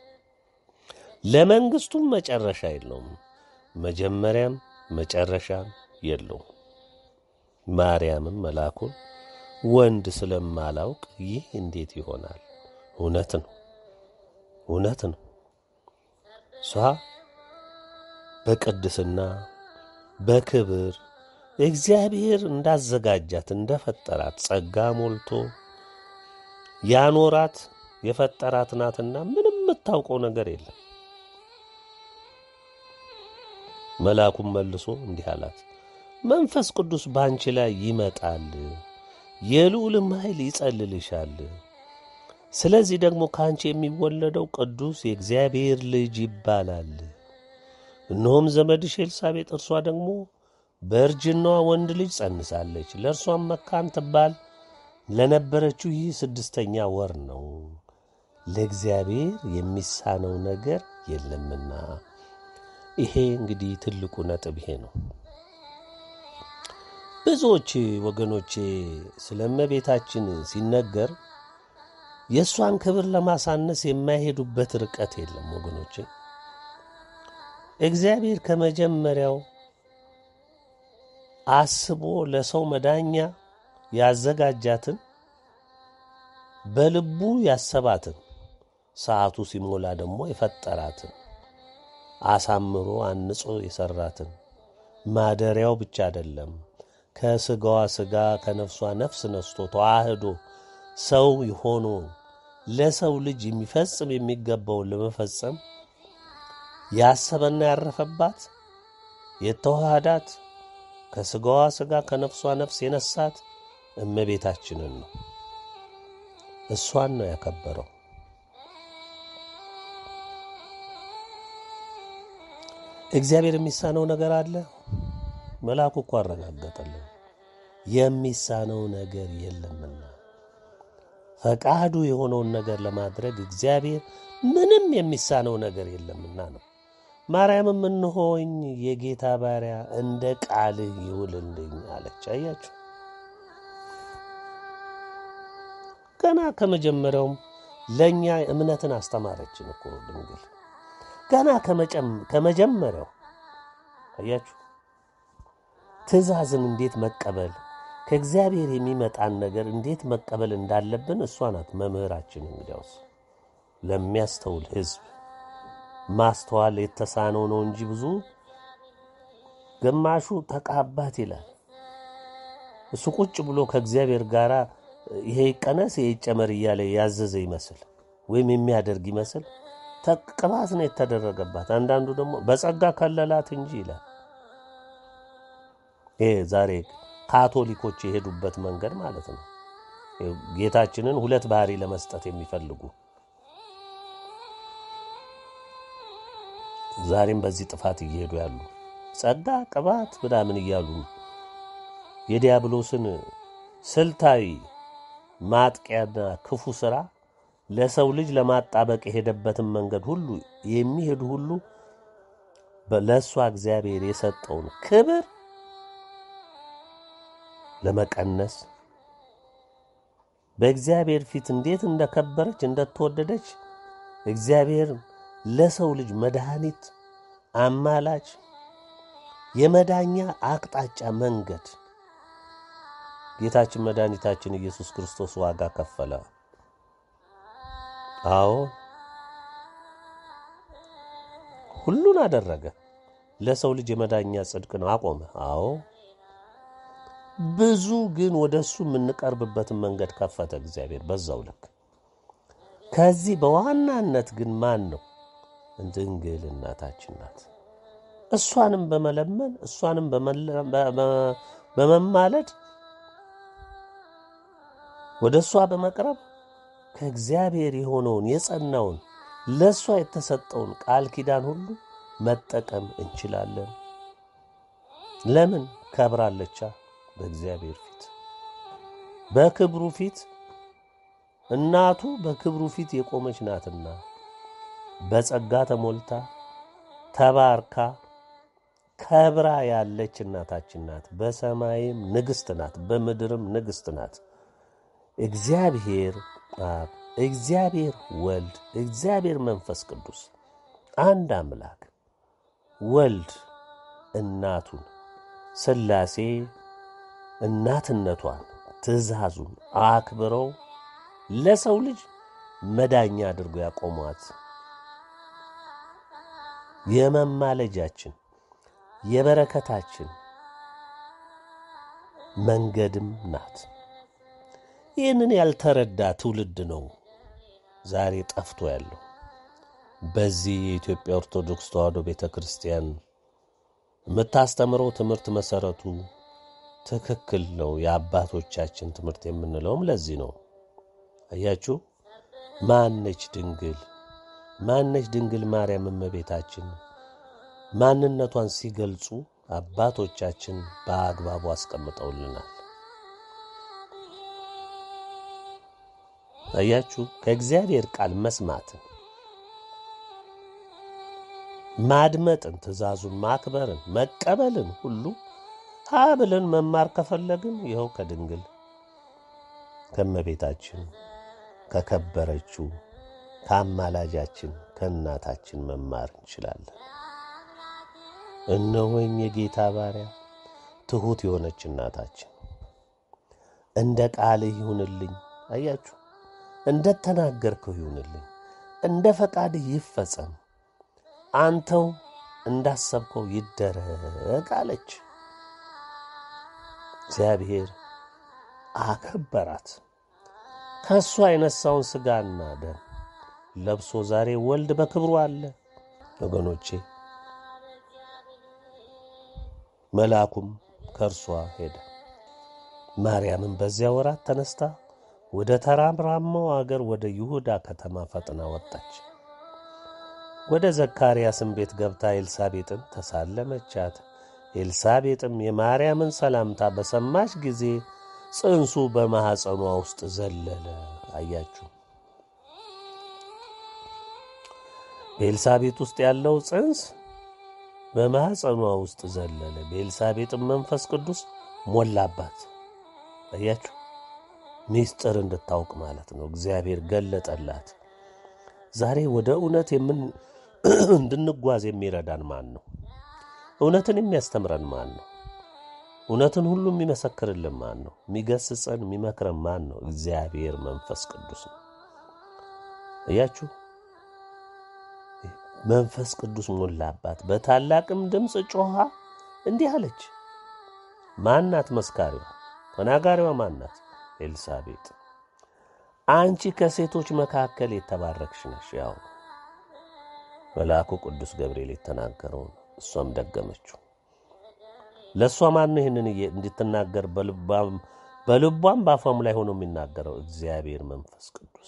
ለመንግሥቱም መጨረሻ የለውም፣ መጀመሪያም መጨረሻም የለውም። ማርያምም መልአኩን ወንድ ስለማላውቅ ይህ እንዴት ይሆናል? እውነት ነው፣ እውነት ነው። እሷ በቅድስና በክብር እግዚአብሔር እንዳዘጋጃት እንደፈጠራት ጸጋ ሞልቶ ያኖራት የፈጠራት ናትና ምንም የምታውቀው ነገር የለም። መልአኩም መልሶ እንዲህ አላት፣ መንፈስ ቅዱስ በአንቺ ላይ ይመጣል፣ የልዑልም ኃይል ይጸልልሻል። ስለዚህ ደግሞ ከአንቺ የሚወለደው ቅዱስ የእግዚአብሔር ልጅ ይባላል። እነሆም ዘመድሽ ኤልሳቤጥ እርሷ ደግሞ በእርጅናዋ ወንድ ልጅ ጸንሳለች። ለእርሷም መካን ትባል ለነበረችው ይህ ስድስተኛ ወር ነው፣ ለእግዚአብሔር የሚሳነው ነገር የለምና። ይሄ እንግዲህ ትልቁ ነጥብ ይሄ ነው። ብዙዎች ወገኖቼ ስለ እመቤታችን ሲነገር የእሷን ክብር ለማሳነስ የማይሄዱበት ርቀት የለም ወገኖቼ። እግዚአብሔር ከመጀመሪያው አስቦ ለሰው መዳኛ ያዘጋጃትን በልቡ ያሰባትን ሰዓቱ ሲሞላ ደግሞ የፈጠራትን አሳምሮ አንጾ የሰራትን ማደሪያው ብቻ አይደለም፣ ከስጋዋ ስጋ ከነፍሷ ነፍስ ነስቶ ተዋህዶ ሰው ሆኖ ለሰው ልጅ የሚፈጽም የሚገባውን ለመፈጸም ያሰበና ያረፈባት የተዋሃዳት ከስጋዋ ስጋ ከነፍሷ ነፍስ የነሳት እመቤታችንን ነው። እሷን ነው ያከበረው። እግዚአብሔር የሚሳነው ነገር አለ? መልአኩ እኮ አረጋገጠልን። የሚሳነው ነገር የለምና ፈቃዱ የሆነውን ነገር ለማድረግ እግዚአብሔር ምንም የሚሳነው ነገር የለምና ነው። ማርያምም እንሆኝ የጌታ ባሪያ እንደ ቃልህ ይሁንልኝ አለች። አያችሁ፣ ገና ከመጀመሪያውም ለእኛ እምነትን አስተማረችን እኮ ድንግል። ገና ከመጀመሪያው አያችሁ፣ ትእዛዝን እንዴት መቀበል ከእግዚአብሔር የሚመጣን ነገር እንዴት መቀበል እንዳለብን እሷ ናት መምህራችን። እንግዲያውስ ለሚያስተውል ሕዝብ ማስተዋል የተሳነው ነው እንጂ ብዙ ግማሹ ተቃባት ይላል። እሱ ቁጭ ብሎ ከእግዚአብሔር ጋር ይሄ ይቀነስ ይሄ ይጨመር እያለ ያዘዘ ይመስል ወይም የሚያደርግ ይመስል ቅባት ነው የተደረገባት። አንዳንዱ ደግሞ በጸጋ ከለላት እንጂ ይላል። ይሄ ዛሬ ካቶሊኮች የሄዱበት መንገድ ማለት ነው። ጌታችንን ሁለት ባህሪ ለመስጠት የሚፈልጉ ዛሬም በዚህ ጥፋት እየሄዱ ያሉ ጸጋ ቅባት ምናምን እያሉ የዲያብሎስን ስልታዊ ማጥቂያና ክፉ ሥራ ለሰው ልጅ ለማጣበቅ የሄደበትን መንገድ ሁሉ የሚሄዱ ሁሉ ለእሷ እግዚአብሔር የሰጠውን ክብር ለመቀነስ በእግዚአብሔር ፊት እንዴት እንደከበረች እንደተወደደች እግዚአብሔር ለሰው ልጅ መድኃኒት፣ አማላች፣ የመዳኛ አቅጣጫ መንገድ ጌታችን መድኃኒታችን ኢየሱስ ክርስቶስ ዋጋ ከፈለ። አዎ ሁሉን አደረገ። ለሰው ልጅ የመዳኛ ጽድቅን አቆመ። አዎ ብዙ ግን ወደ እሱ የምንቀርብበትን መንገድ ከፈተ እግዚአብሔር በዛው ልክ። ከዚህ በዋናነት ግን ማን ነው? ድንግል እናታችን ናት። እሷንም በመለመን እሷንም በመማለድ ወደ እሷ በመቅረብ ከእግዚአብሔር የሆነውን የጸናውን ለእሷ የተሰጠውን ቃል ኪዳን ሁሉ መጠቀም እንችላለን። ለምን? ከብራለቻ በእግዚአብሔር ፊት በክብሩ ፊት እናቱ በክብሩ ፊት የቆመች ናትና በጸጋ ተሞልታ ተባርካ ከብራ ያለች እናታችን ናት። በሰማይም ንግሥት ናት፣ በምድርም ንግሥት ናት። እግዚአብሔር አብ እግዚአብሔር ወልድ፣ እግዚአብሔር መንፈስ ቅዱስ አንድ አምላክ ወልድ እናቱን ሥላሴ እናትነቷን ትእዛዙን አክብረው ለሰው ልጅ መዳኛ አድርጎ ያቆሟት የመማለጃችን የበረከታችን መንገድም ናት። ይህንን ያልተረዳ ትውልድ ነው ዛሬ ጠፍቶ ያለው። በዚህ የኢትዮጵያ ኦርቶዶክስ ተዋሕዶ ቤተ ክርስቲያን የምታስተምረው ትምህርት መሰረቱ ትክክል ነው። የአባቶቻችን ትምህርት የምንለውም ለዚህ ነው። አያችሁ፣ ማነች ድንግል? ማነች ድንግል ማርያም እመቤታችን? ማንነቷን ሲገልጹ አባቶቻችን በአግባቡ አስቀምጠውልናል። አያችሁ፣ ከእግዚአብሔር ቃል መስማትን ማድመጥን፣ ትእዛዙን ማክበርን፣ መቀበልን ሁሉ ሀ ብለን መማር ከፈለግን ይኸው ከድንግል ከእመቤታችን ከከበረችው ከአማላጃችን ከእናታችን መማር እንችላለን። እነሆኝ የጌታ ባሪያ ትሑት የሆነች እናታችን እንደ ቃልህ ይሁንልኝ። አያችሁ፣ እንደ ተናገርከው ይሁንልኝ፣ እንደ ፈቃድህ ይፈጸም፣ አንተው እንዳሰብከው ይደረግ አለች። እግዚአብሔር አከበራት። ከእሷ የነሳውን ሥጋና ደም ለብሶ ዛሬ ወልድ በክብሩ አለ። ወገኖቼ መልአኩም ከእርሷ ሄደ። ማርያምን በዚያ ወራት ተነስታ ወደ ተራራማው አገር ወደ ይሁዳ ከተማ ፈጥና ወጣች። ወደ ዘካርያስም ቤት ገብታ ኤልሳቤጥን ተሳለመቻት። ኤልሳቤጥም የማርያምን ሰላምታ በሰማች ጊዜ ጽንሱ በማኅፀኗ ውስጥ ዘለለ። አያችሁ፣ በኤልሳቤጥ ውስጥ ያለው ጽንስ በማኅፀኗ ውስጥ ዘለለ። በኤልሳቤጥም መንፈስ ቅዱስ ሞላባት። አያችሁ፣ ሚስጥር እንድታውቅ ማለት ነው። እግዚአብሔር ገለጠላት። ዛሬ ወደ እውነት የምን እንድንጓዝ የሚረዳን ማን ነው? እውነትን የሚያስተምረን ማን ነው? እውነትን ሁሉ የሚመሰክርልን ማን ነው? የሚገስጸን የሚመክረን ማን ነው? እግዚአብሔር መንፈስ ቅዱስ ነው። እያችሁ መንፈስ ቅዱስ ሞላባት፣ በታላቅም ድምፅ ጮኻ እንዲህ አለች። ማናት መስካሪዋ? ተናጋሪዋ ማናት? ኤልሳቤጥ አንቺ ከሴቶች መካከል የተባረክሽ ነሽ። ያው መልአኩ ቅዱስ ገብርኤል የተናገረውን እሷም ደገመችው። ለእሷ ማን ነው ይህንን እንድትናገር በልቧም በአፏም ላይ ሆኖ የሚናገረው? እግዚአብሔር መንፈስ ቅዱስ።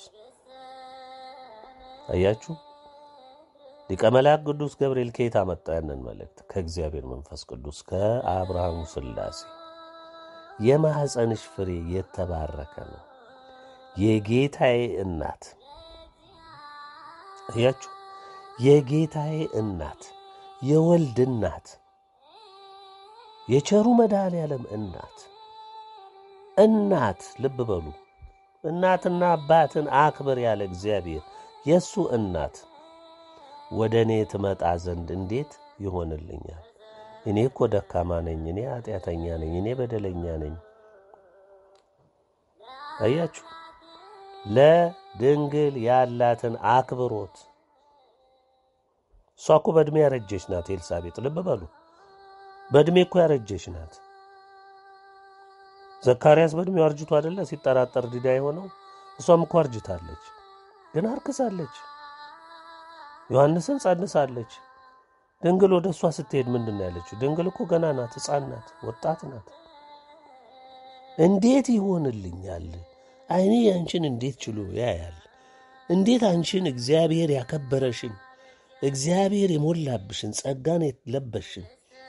አያችሁ፣ ሊቀ መላእክ ቅዱስ ገብርኤል ከየት አመጣ ያንን መልእክት? ከእግዚአብሔር መንፈስ ቅዱስ ከአብርሃሙ ሥላሴ። የማኅፀንሽ ፍሬ የተባረከ ነው የጌታዬ እናት እያችሁ የጌታዬ እናት የወልድ እናት የቸሩ መድኃኔ ዓለም እናት እናት ልብ በሉ እናትና አባትን አክብር ያለ እግዚአብሔር የእሱ እናት ወደ እኔ ትመጣ ዘንድ እንዴት ይሆንልኛል? እኔ እኮ ደካማ ነኝ፣ እኔ ኃጢአተኛ ነኝ፣ እኔ በደለኛ ነኝ። አያችሁ ለድንግል ያላትን አክብሮት። እሷ እኮ በዕድሜ ያረጀች ናት ኤልሳቤጥ። ልብ በሉ በዕድሜ እኮ ያረጀች ናት። ዘካርያስ በዕድሜው አርጅቶ አደለ ሲጠራጠር ዲዳ የሆነው? እሷም እኮ አርጅታለች፣ ግን አርክሳለች። ዮሐንስን ጸንሳለች። ድንግል ወደ እሷ ስትሄድ ምንድን ነው ያለችው? ድንግል እኮ ገና ናት፣ ሕፃን ናት፣ ወጣት ናት። እንዴት ይሆንልኛል? ዓይኔ አንቺን እንዴት ችሎ ያያል? እንዴት አንቺን እግዚአብሔር ያከበረሽን እግዚአብሔር የሞላብሽን ጸጋን የለበሽን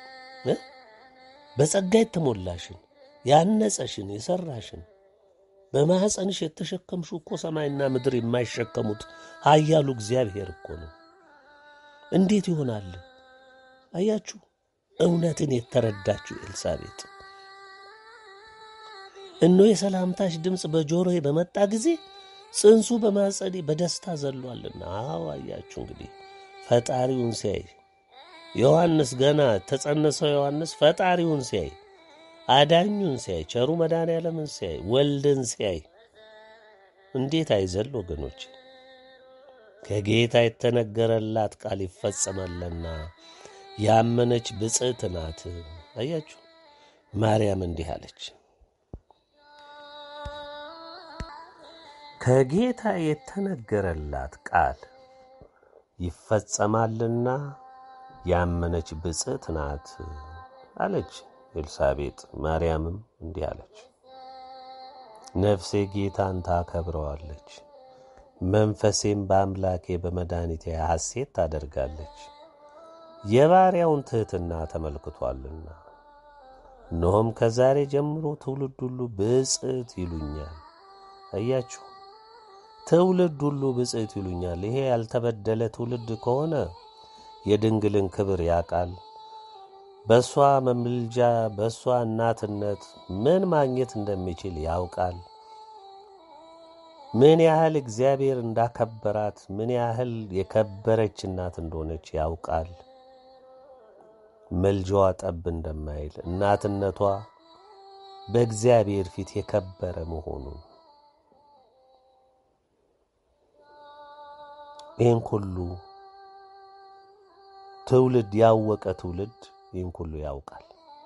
በጸጋ የተሞላሽን ያነጸሽን የሰራሽን በማኅፀንሽ የተሸከምሽው እኮ ሰማይና ምድር የማይሸከሙት ኃያሉ እግዚአብሔር እኮ ነው። እንዴት ይሆናል? አያችሁ፣ እውነትን የተረዳችው ኤልሳቤጥ እኖ የሰላምታሽ ድምፅ በጆሮዬ በመጣ ጊዜ ጽንሱ በማጸኔ በደስታ ዘሏልና። አዎ አያችሁ እንግዲህ ፈጣሪውን ሲያይ ዮሐንስ ገና ተጸነሰው ዮሐንስ ፈጣሪውን ሲያይ አዳኙን ሲያይ ቸሩ መድኃኔዓለምን ሲያይ ወልድን ሲያይ እንዴት አይዘል ወገኖች? ከጌታ የተነገረላት ቃል ይፈጸማልና ያመነች ብፅዕት ናት። አያችሁ ማርያም እንዲህ አለች፣ ከጌታ የተነገረላት ቃል ይፈጸማልና ያመነች ብፅዕት ናት አለች ኤልሳቤጥ። ማርያምም እንዲህ አለች፣ ነፍሴ ጌታን ታከብረዋለች፣ መንፈሴም በአምላኬ በመድኃኒቴ ሐሴት ታደርጋለች፣ የባሪያውን ትሕትና ተመልክቷልና። እነሆም ከዛሬ ጀምሮ ትውልድ ሁሉ ብፅዕት ይሉኛል። አያችሁ ትውልድ ሁሉ ብፅዕት ይሉኛል። ይሄ ያልተበደለ ትውልድ ከሆነ የድንግልን ክብር ያውቃል። በእሷ መምልጃ በእሷ እናትነት ምን ማግኘት እንደሚችል ያውቃል። ምን ያህል እግዚአብሔር እንዳከበራት፣ ምን ያህል የከበረች እናት እንደሆነች ያውቃል። መልጃዋ ጠብ እንደማይል እናትነቷ በእግዚአብሔር ፊት የከበረ መሆኑን ይህን ሁሉ ትውልድ ያወቀ ትውልድ ይህን ሁሉ ያውቃል።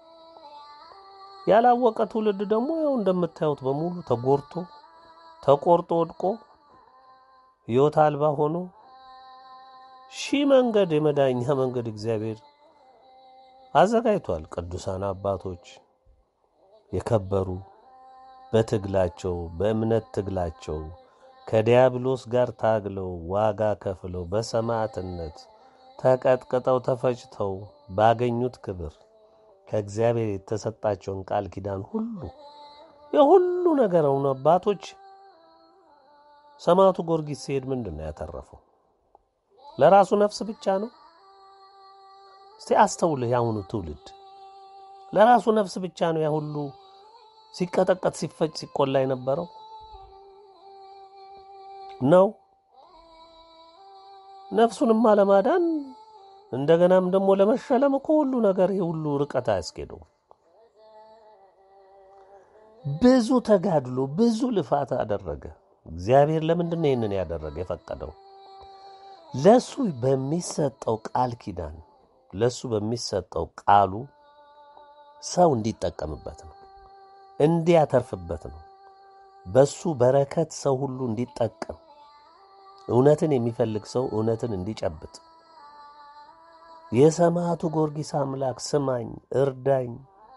ያላወቀ ትውልድ ደግሞ ያው እንደምታዩት በሙሉ ተጎርቶ ተቆርጦ ወድቆ ሕይወት አልባ ሆኖ ሺህ መንገድ የመዳኛ መንገድ እግዚአብሔር አዘጋጅቷል። ቅዱሳን አባቶች የከበሩ በትግላቸው በእምነት ትግላቸው ከዲያብሎስ ጋር ታግለው ዋጋ ከፍለው በሰማዕትነት ተቀጥቅጠው ተፈጭተው ባገኙት ክብር ከእግዚአብሔር የተሰጣቸውን ቃል ኪዳን ሁሉ የሁሉ ነገር አሁን አባቶች ሰማዕቱ ጊዮርጊስ ሲሄድ ምንድን ነው ያተረፈው? ለራሱ ነፍስ ብቻ ነው? እስቲ አስተውልህ። የአሁኑ ትውልድ ለራሱ ነፍስ ብቻ ነው ያ ሁሉ ሲቀጠቀጥ ሲፈጭ ሲቆላ የነበረው ነው። ነፍሱንማ ለማዳን እንደገናም ደግሞ ለመሸለም እኮ ሁሉ ነገር ይህ ሁሉ ርቀት አያስኬደው። ብዙ ተጋድሎ ብዙ ልፋት አደረገ። እግዚአብሔር ለምንድን ነው ይህንን ያደረገ የፈቀደው? ለሱ በሚሰጠው ቃል ኪዳን ለሱ በሚሰጠው ቃሉ ሰው እንዲጠቀምበት ነው፣ እንዲያተርፍበት ነው። በሱ በረከት ሰው ሁሉ እንዲጠቀም እውነትን የሚፈልግ ሰው እውነትን እንዲጨብጥ የሰማዕቱ ጊዮርጊስ አምላክ ስማኝ፣ እርዳኝ፣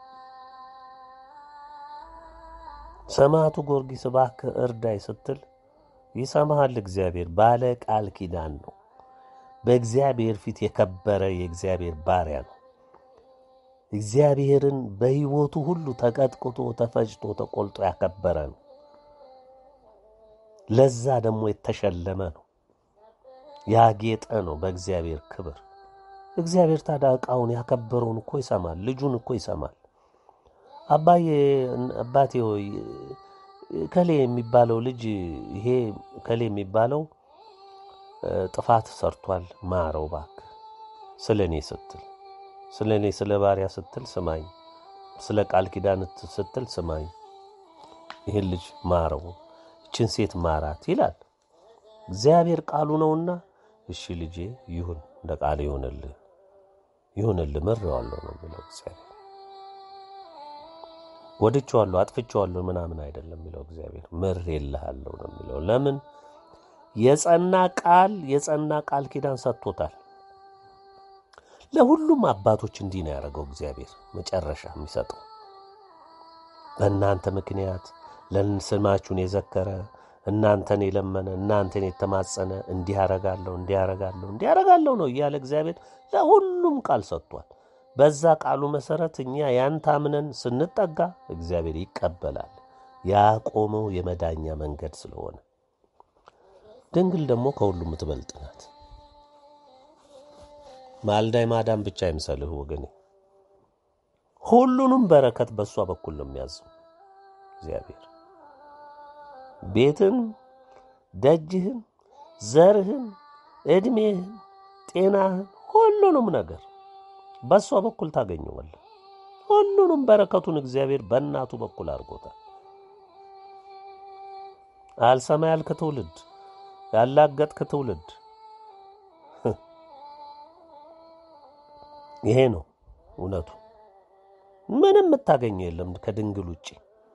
ሰማዕቱ ጊዮርጊስ እባክህ እርዳኝ ስትል ይሰማሃል። እግዚአብሔር ባለ ቃል ኪዳን ነው። በእግዚአብሔር ፊት የከበረ የእግዚአብሔር ባሪያ ነው። እግዚአብሔርን በሕይወቱ ሁሉ ተቀጥቅጦ ተፈጭቶ ተቆልጦ ያከበረ ነው። ለዛ ደግሞ የተሸለመ ነው። ያጌጠ ነው በእግዚአብሔር ክብር። እግዚአብሔር ታዲያ ዕቃውን ያከበረውን እኮ ይሰማል። ልጁን እኮ ይሰማል። አባዬ አባቴ ሆይ ከሌ የሚባለው ልጅ ይሄ ከሌ የሚባለው ጥፋት ሰርቷል፣ ማረው እባክህ፣ ስለ እኔ ስትል ስለ እኔ ስለ ባሪያ ስትል ስማኝ፣ ስለ ቃል ኪዳን ስትል ስማኝ፣ ይህን ልጅ ማረው፣ እችን ሴት ማራት ይላል እግዚአብሔር ቃሉ ነውና፣ እሺ ልጄ ይሁን፣ እንደ ቃል ይሁንልህ፣ ይሁንልህ፣ ምሬዋለሁ ነው የሚለው እግዚአብሔር። ወድቼዋለሁ፣ አጥፍቼዋለሁ ምናምን አይደለም የሚለው እግዚአብሔር። ምሬልሃለሁ ነው የሚለው። ለምን የጸና ቃል የጸና ቃል ኪዳን ሰጥቶታል። ለሁሉም አባቶች እንዲህ ነው ያደረገው እግዚአብሔር። መጨረሻ የሚሰጠው በእናንተ ምክንያት ለስማችሁን የዘከረ እናንተን የለመነ እናንተን የተማጸነ እንዲህ ያረጋለሁ እንዲህ ያረጋለሁ እንዲህ ያረጋለሁ ነው እያለ እግዚአብሔር ለሁሉም ቃል ሰጥቷል። በዛ ቃሉ መሰረት እኛ ያን ታምነን ስንጠጋ እግዚአብሔር ይቀበላል። ያቆመው የመዳኛ መንገድ ስለሆነ ድንግል ደግሞ ከሁሉም የምትበልጥ ናት። ማልዳይ ማዳን ብቻ አይምሰልህ ወገኔ፣ ሁሉንም በረከት በእሷ በኩል ነው የሚያዘው እግዚአብሔር። ቤትን ደጅህን፣ ዘርህን፣ ዕድሜህን፣ ጤናህን፣ ሁሉንም ነገር በእሷ በኩል ታገኘዋለህ። ሁሉንም በረከቱን እግዚአብሔር በእናቱ በኩል አድርጎታል። አልሰማ ያልክ ትውልድ፣ ያላገጥክ ትውልድ ይሄ ነው እውነቱ። ምንም የምታገኘው የለም ከድንግል ውጭ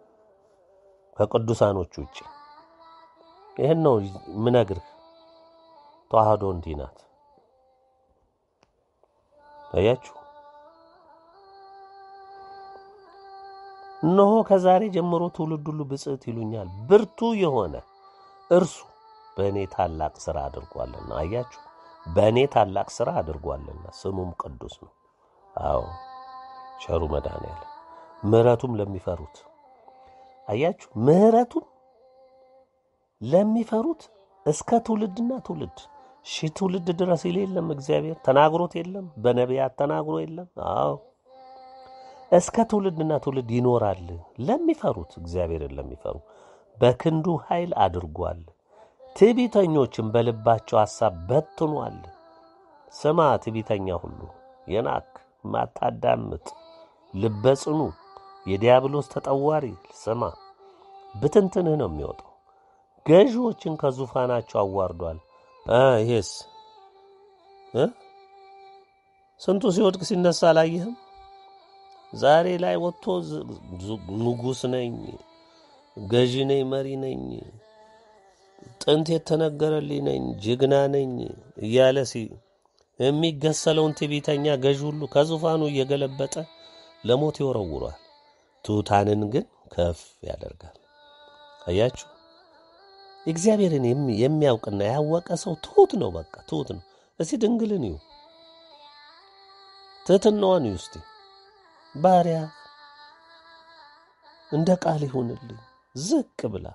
ከቅዱሳኖች ውጭ። ይህን ነው ምነግርህ። ተዋህዶ እንዲህ ናት። አያችሁ። እነሆ ከዛሬ ጀምሮ ትውልድ ሁሉ ብጽዕት ይሉኛል፣ ብርቱ የሆነ እርሱ በእኔ ታላቅ ሥራ አድርጓልና። አያችሁ፣ በእኔ ታላቅ ሥራ አድርጓልና፣ ስሙም ቅዱስ ነው። አዎ ቸሩ መድኃኔዓለም ምሕረቱም ለሚፈሩት አያችሁ፣ ምሕረቱም ለሚፈሩት እስከ ትውልድና ትውልድ ሺህ ትውልድ ድረስ ይል የለም እግዚአብሔር ተናግሮት የለም በነቢያት ተናግሮ የለም። አዎ እስከ ትውልድና ትውልድ ይኖራል ለሚፈሩት እግዚአብሔርን ለሚፈሩ በክንዱ ኃይል አድርጓል። ትዕቢተኞችን በልባቸው ሐሳብ በትኗል። ስማ ትዕቢተኛ ሁሉ የናክ ማታዳምጥ ልበ ጽኑ የዲያብሎስ ተጠዋሪ ስማ፣ ብትንትንህ ነው የሚወጣው። ገዢዎችን ከዙፋናቸው አዋርዷል። እ ይሄስ እ ስንቱ ሲወድቅ ሲነሳ አላየህም? ዛሬ ላይ ወጥቶ ንጉሥ ነኝ፣ ገዢ ነኝ፣ መሪ ነኝ፣ ጥንት የተነገረልኝ ነኝ፣ ጀግና ነኝ እያለ ሲ የሚገሰለውን ትዕቢተኛ ገዢ ሁሉ ከዙፋኑ እየገለበጠ ለሞት ይወረውሯል። ትሑታንን ግን ከፍ ያደርጋል። አያችሁ፣ እግዚአብሔርን የሚያውቅና ያወቀ ሰው ትሑት ነው። በቃ ትሑት ነው። እስቲ ድንግልን እዩ፣ ትሕትናዋን እዩ እስቲ ባሪያ እንደ ቃል ይሁንልኝ ዝቅ ብላ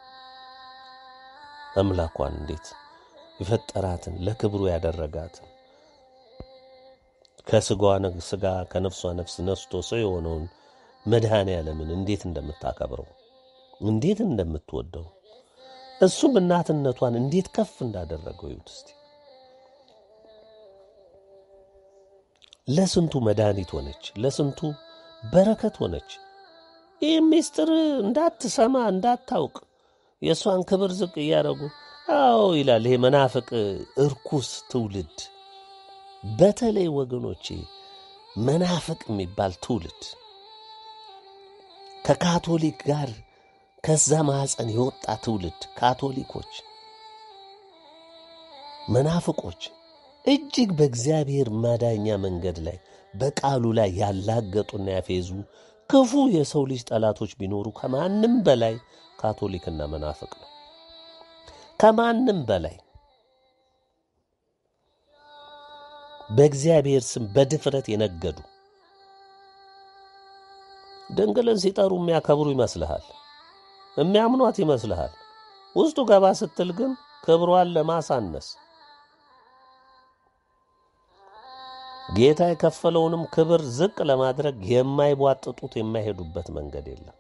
አምላኳን እንዴት የፈጠራትን ለክብሩ ያደረጋትን ከስጋዋ ስጋ ከነፍሷ ነፍስ ነስቶ ሰው የሆነውን መድኃኔ ዓለምን እንዴት እንደምታከብረው እንዴት እንደምትወደው እሱም እናትነቷን እንዴት ከፍ እንዳደረገው ይሁት እስቲ ለስንቱ መድኃኒት ሆነች፣ ለስንቱ በረከት ሆነች። ይህ ምስጢር እንዳትሰማ እንዳታውቅ የእሷን ክብር ዝቅ እያደረጉ አዎ ይላል። ይሄ መናፍቅ እርኩስ ትውልድ በተለይ ወገኖቼ መናፍቅ የሚባል ትውልድ ከካቶሊክ ጋር ከዛ ማኅፀን የወጣ ትውልድ ካቶሊኮች፣ መናፍቆች እጅግ በእግዚአብሔር ማዳኛ መንገድ ላይ በቃሉ ላይ ያላገጡና ያፌዙ ክፉ የሰው ልጅ ጠላቶች ቢኖሩ ከማንም በላይ ካቶሊክና መናፍቅ ነው። ከማንም በላይ በእግዚአብሔር ስም በድፍረት የነገዱ ድንግልን ሲጠሩ የሚያከብሩ ይመስልሃል፣ የሚያምኗት ይመስልሃል። ውስጡ ገባ ስትል ግን ክብሯን ለማሳነስ ጌታ የከፈለውንም ክብር ዝቅ ለማድረግ የማይቧጥጡት የማይሄዱበት መንገድ የለም።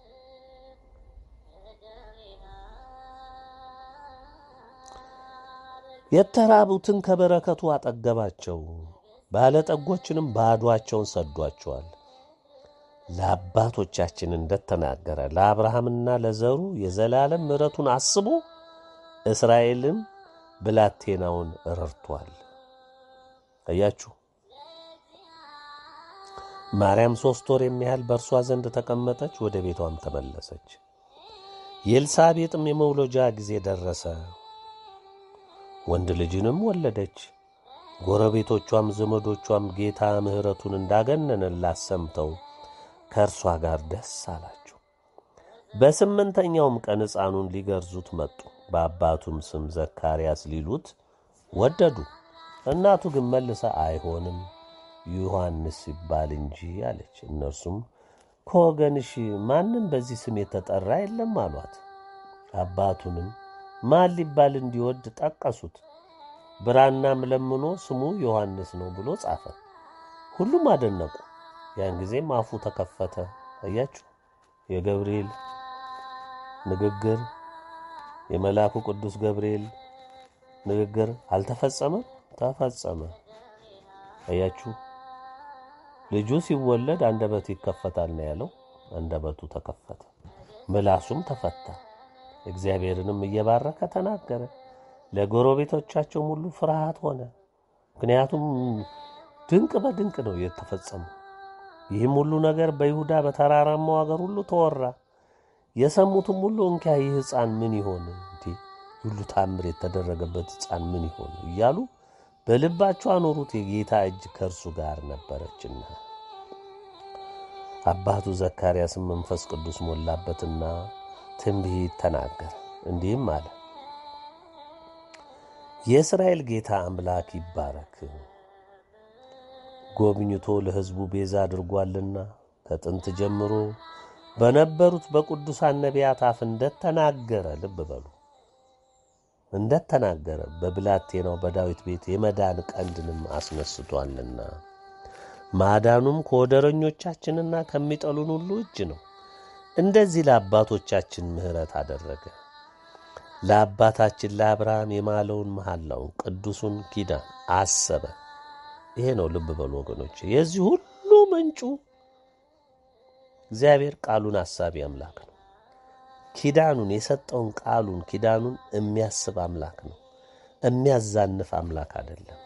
የተራቡትን ከበረከቱ አጠገባቸው፣ ባለጠጎችንም ባዷቸውን ሰዷቸዋል። ለአባቶቻችን እንደተናገረ ለአብርሃምና ለዘሩ የዘላለም ምሕረቱን አስቦ እስራኤልን ብላቴናውን ረድቷል። አያችሁ። ማርያም ሦስት ወር የሚያህል በእርሷ ዘንድ ተቀመጠች፣ ወደ ቤቷም ተመለሰች። የኤልሳቤጥም የመውለጃ ጊዜ ደረሰ፣ ወንድ ልጅንም ወለደች። ጎረቤቶቿም ዘመዶቿም ጌታ ምሕረቱን እንዳገነነላት ሰምተው ከእርሷ ጋር ደስ አላቸው። በስምንተኛውም ቀን ሕፃኑን ሊገርዙት መጡ። በአባቱም ስም ዘካርያስ ሊሉት ወደዱ። እናቱ ግን መልሳ አይሆንም ዮሐንስ ይባል እንጂ አለች። እነርሱም ከወገንሽ ማንም በዚህ ስም የተጠራ የለም አሏት። አባቱንም ማን ሊባል እንዲወድ ጠቀሱት። ብራናም ለምኖ ስሙ ዮሐንስ ነው ብሎ ጻፈ። ሁሉም አደነቁ። ያን ጊዜም አፉ ተከፈተ። አያችሁ የገብርኤል ንግግር የመልአኩ ቅዱስ ገብርኤል ንግግር አልተፈጸመም? ተፈጸመ። አያችሁ፣ ልጁ ሲወለድ አንደበቱ ይከፈታል ነው ያለው። አንደበቱ ተከፈተ፣ ምላሱም ተፈታ። እግዚአብሔርንም እየባረከ ተናገረ። ለጎረቤቶቻቸውም ሁሉ ፍርሃት ሆነ። ምክንያቱም ድንቅ በድንቅ ነው የተፈጸመው። ይህም ሁሉ ነገር በይሁዳ በተራራማው አገር ሁሉ ተወራ። የሰሙትም ሁሉ እንኪያ ይህ ሕፃን ምን ይሆን እንዴ ሁሉ ታምር የተደረገበት ሕፃን ምን ይሆን እያሉ በልባቸው አኖሩት። የጌታ እጅ ከእርሱ ጋር ነበረችና። አባቱ ዘካርያስም መንፈስ ቅዱስ ሞላበትና ትንቢት ተናገረ፣ እንዲህም አለ የእስራኤል ጌታ አምላክ ይባረክ፣ ጎብኝቶ ለሕዝቡ ቤዛ አድርጓልና ከጥንት ጀምሮ በነበሩት በቅዱሳን ነቢያት አፍ እንደተናገረ፣ ልብ በሉ እንደተናገረ በብላቴናው በዳዊት ቤት የመዳን ቀንድንም አስነስቷልና ማዳኑም ከወደረኞቻችንና ከሚጠሉን ሁሉ እጅ ነው። እንደዚህ ለአባቶቻችን ምሕረት አደረገ ለአባታችን ለአብርሃም የማለውን መሐላውን ቅዱሱን ኪዳን አሰበ። ይሄ ነው። ልብ በሉ ወገኖች፣ የዚህ ሁሉ ምንጩ እግዚአብሔር ቃሉን አሳቢ አምላክ ነው። ኪዳኑን የሰጠውን ቃሉን ኪዳኑን የሚያስብ አምላክ ነው። የሚያዛንፍ አምላክ አይደለም።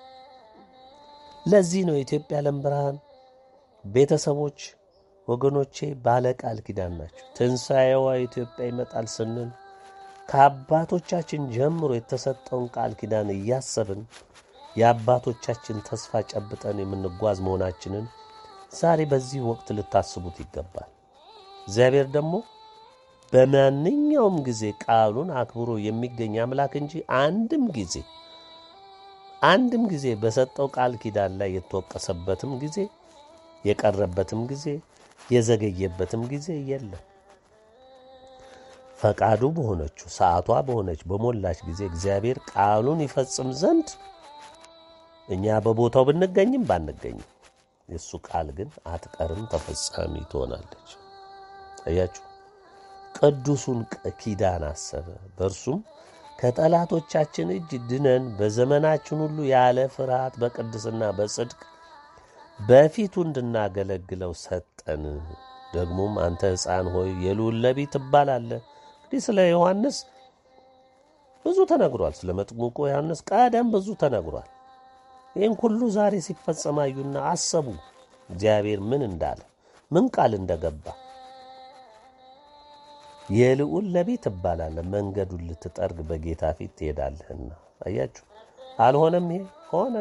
ለዚህ ነው የኢትዮጵያ ዓለም ብርሃን ቤተሰቦች ወገኖቼ ባለ ቃል ኪዳን ናቸው። ትንሣኤዋ ኢትዮጵያ ይመጣል ስንል ከአባቶቻችን ጀምሮ የተሰጠውን ቃል ኪዳን እያሰብን የአባቶቻችን ተስፋ ጨብጠን የምንጓዝ መሆናችንን ዛሬ በዚህ ወቅት ልታስቡት ይገባል። እግዚአብሔር ደግሞ በማንኛውም ጊዜ ቃሉን አክብሮ የሚገኝ አምላክ እንጂ አንድም ጊዜ አንድም ጊዜ በሰጠው ቃል ኪዳን ላይ የተወቀሰበትም ጊዜ የቀረበትም ጊዜ የዘገየበትም ጊዜ የለም። ፈቃዱ በሆነችው ሰዓቷ በሆነች በሞላች ጊዜ እግዚአብሔር ቃሉን ይፈጽም ዘንድ እኛ በቦታው ብንገኝም ባንገኝም የእሱ ቃል ግን አትቀርም፣ ተፈጻሚ ትሆናለች። አያችሁ፣ ቅዱሱን ኪዳን አሰበ። በእርሱም ከጠላቶቻችን እጅ ድነን በዘመናችን ሁሉ ያለ ፍርሃት በቅድስና በጽድቅ በፊቱ እንድናገለግለው ሰጠን። ደግሞም አንተ ሕፃን ሆይ የልዑል ነቢይ ትባላለህ። እንግዲህ ስለ ዮሐንስ ብዙ ተነግሯል። ስለ መጥምቁ ዮሐንስ ቀደም ብዙ ተነግሯል። ይህን ሁሉ ዛሬ ሲፈጸም አዩና አሰቡ እግዚአብሔር ምን እንዳለ ምን ቃል እንደገባ። የልዑል ነቢይ ትባላለህ፣ መንገዱን ልትጠርግ በጌታ ፊት ትሄዳለህና። አያችሁ፣ አልሆነም? ይሄ ሆነ።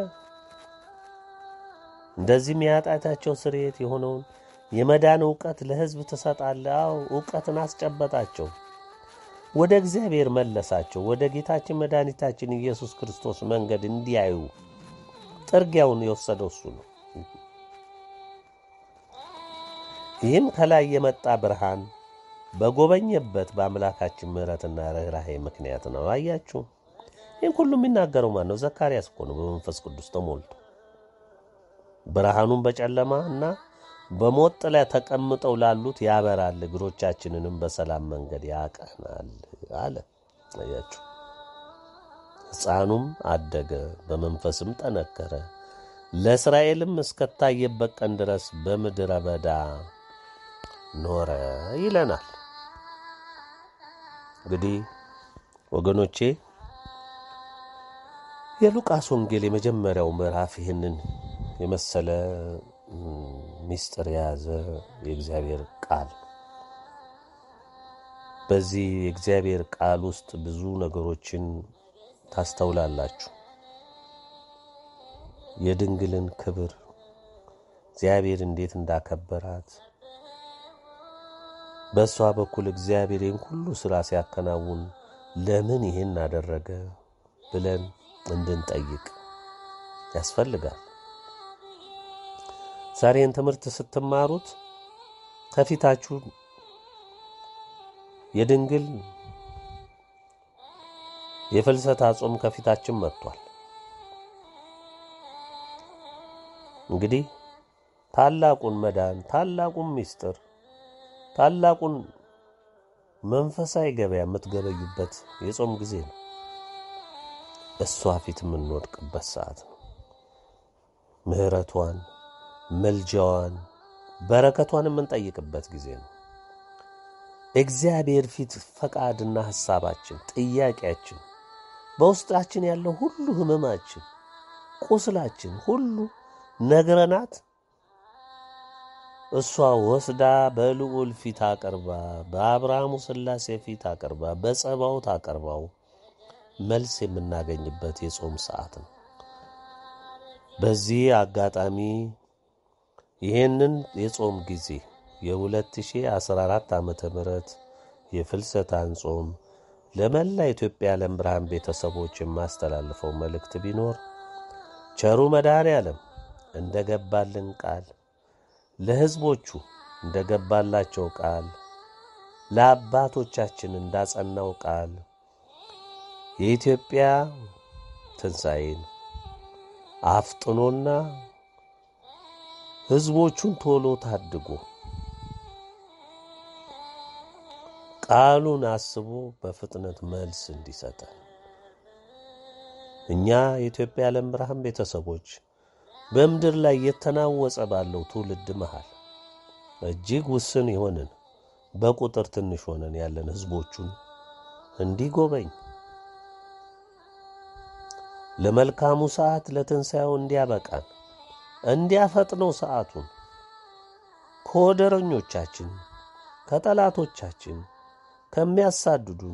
እንደዚህም የኃጢአታቸው ስርየት የሆነውን የመዳን እውቀት ለሕዝብ ትሰጣለህ። አዎ እውቀትን አስጨበጣቸው፣ ወደ እግዚአብሔር መለሳቸው። ወደ ጌታችን መድኃኒታችን ኢየሱስ ክርስቶስ መንገድ እንዲያዩ ጥርጊያውን የወሰደው እሱ ነው። ይህም ከላይ የመጣ ብርሃን በጎበኘበት በአምላካችን ምሕረትና ርኅራኄ ምክንያት ነው። አያችሁ፣ ይህም ሁሉ የሚናገረው ማን ነው? ዘካርያስ እኮ ነው። በመንፈስ ቅዱስ ተሞልቶ ብርሃኑን በጨለማ እና በሞት ጥላ ተቀምጠው ላሉት ያበራል፣ እግሮቻችንንም በሰላም መንገድ ያቀናል አለ። አያችሁ፣ ሕፃኑም አደገ፣ በመንፈስም ጠነከረ፣ ለእስራኤልም እስከታየበት ቀን ድረስ በምድረ በዳ ኖረ ይለናል። እንግዲህ ወገኖቼ የሉቃስ ወንጌል የመጀመሪያው ምዕራፍ ይህንን የመሰለ ምስጢር የያዘ የእግዚአብሔር ቃል በዚህ የእግዚአብሔር ቃል ውስጥ ብዙ ነገሮችን ታስተውላላችሁ። የድንግልን ክብር እግዚአብሔር እንዴት እንዳከበራት በእሷ በኩል እግዚአብሔር ይህን ሁሉ ሥራ ሲያከናውን ለምን ይህን አደረገ ብለን እንድንጠይቅ ያስፈልጋል። ዛሬን ትምህርት ስትማሩት ከፊታችሁ የድንግል የፍልሰታ ጾም ከፊታችን መጥቷል። እንግዲህ ታላቁን መዳን ታላቁን ምስጢር ታላቁን መንፈሳዊ ገበያ የምትገበዩበት የጾም ጊዜ ነው። እሷ ፊት የምንወድቅበት ሰዓት ነው። ምሕረቷን፣ መልጃዋን፣ በረከቷን የምንጠይቅበት ጊዜ ነው። እግዚአብሔር ፊት ፈቃድና ሐሳባችን፣ ጥያቄያችን፣ በውስጣችን ያለው ሁሉ ሕመማችን፣ ቁስላችን ሁሉ ነግረናት እሷ ወስዳ በልዑል ፊት አቅርባ በአብርሃሙ ሥላሴ ፊት አቅርባ በጸባዖት አቅርባው መልስ የምናገኝበት የጾም ሰዓት ነው። በዚህ አጋጣሚ ይህንን የጾም ጊዜ የ2014 ዓመተ ምህረት የፍልሰታን ጾም ለመላ ኢትዮጵያ የዓለም ብርሃን ቤተሰቦች የማስተላልፈው መልእክት ቢኖር ቸሩ መድኃኔ ዓለም እንደ ገባልን ቃል ለሕዝቦቹ እንደ ገባላቸው ቃል ለአባቶቻችን እንዳጸናው ቃል የኢትዮጵያ ትንሣኤን አፍጥኖና ሕዝቦቹን ቶሎ ታድጎ ቃሉን አስቦ በፍጥነት መልስ እንዲሰጠን እኛ የኢትዮጵያ የዓለም ብርሃን ቤተሰቦች በምድር ላይ የተናወጸ ባለው ትውልድ መሃል እጅግ ውስን የሆንን በቁጥር ትንሽ ሆነን ያለን ሕዝቦቹን እንዲጎበኝ ለመልካሙ ሰዓት ለትንሣኤው እንዲያበቃን እንዲያፈጥነው ሰዓቱን ከወደረኞቻችን ከጠላቶቻችን ከሚያሳድዱን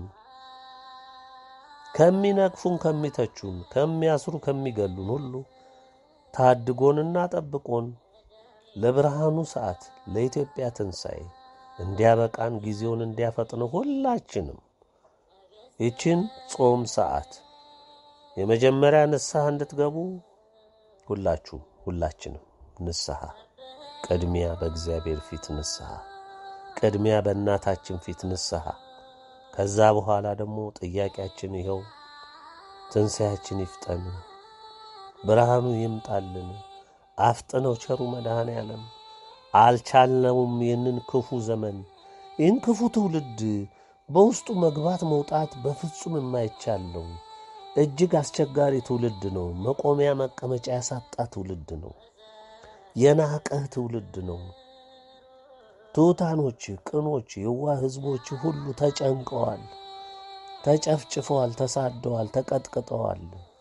ከሚነቅፉን ከሚተቹን ከሚያስሩ ከሚገሉን ሁሉ ታድጎንና ጠብቆን ለብርሃኑ ሰዓት ለኢትዮጵያ ትንሣኤ እንዲያበቃን ጊዜውን እንዲያፈጥነው ሁላችንም ይችን ጾም ሰዓት የመጀመሪያ ንስሐ እንድትገቡ ሁላችሁም ሁላችንም ንስሐ ቅድሚያ በእግዚአብሔር ፊት ንስሐ ቅድሚያ በእናታችን ፊት ንስሐ ከዛ በኋላ ደግሞ ጥያቄያችን ይኸው ትንሣኤያችን ይፍጠን፣ ብርሃኑ ይምጣልን፣ አፍጥነው ቸሩ መድኃኔ ዓለም አልቻልነውም። ይህንን ክፉ ዘመን ይህን ክፉ ትውልድ በውስጡ መግባት መውጣት በፍጹም የማይቻለው እጅግ አስቸጋሪ ትውልድ ነው። መቆሚያ መቀመጫ ያሳጣ ትውልድ ነው። የናቀህ ትውልድ ነው። ትሑታኖች፣ ቅኖች፣ የዋህ ሕዝቦች ሁሉ ተጨንቀዋል፣ ተጨፍጭፈዋል፣ ተሳደዋል፣ ተቀጥቅጠዋል።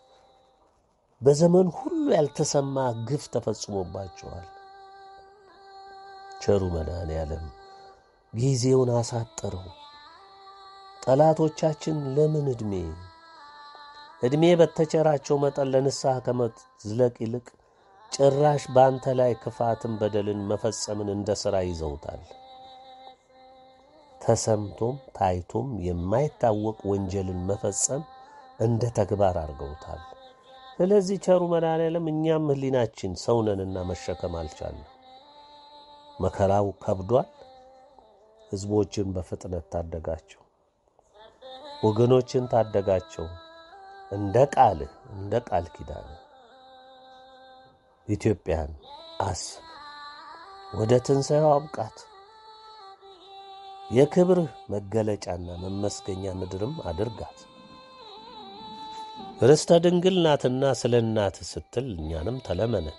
በዘመን ሁሉ ያልተሰማ ግፍ ተፈጽሞባቸዋል። ቸሩ መድኃኔ ዓለም ጊዜውን አሳጠረው። ጠላቶቻችን ለምን ዕድሜ ዕድሜ በተቸራቸው መጠን ለንስሐ ከመዝለቅ ይልቅ ጭራሽ በአንተ ላይ ክፋትን፣ በደልን መፈጸምን እንደ ሥራ ይዘውታል። ተሰምቶም ታይቶም የማይታወቅ ወንጀልን መፈጸም እንደ ተግባር አድርገውታል። ስለዚህ ቸሩ መድኃኔዓለም እኛም ሕሊናችን ሰውነንና መሸከም አልቻለም። መከራው ከብዷል። ሕዝቦችን በፍጥነት ታደጋቸው፣ ወገኖችን ታደጋቸው። እንደ ቃልህ እንደ ቃል ኪዳን ኢትዮጵያን አስብ፣ ወደ ትንሣኤው አብቃት። የክብርህ መገለጫና መመስገኛ ምድርም አድርጋት። ርስተ ድንግል ናትና ስለ እናትህ ስትል እኛንም ተለመነን።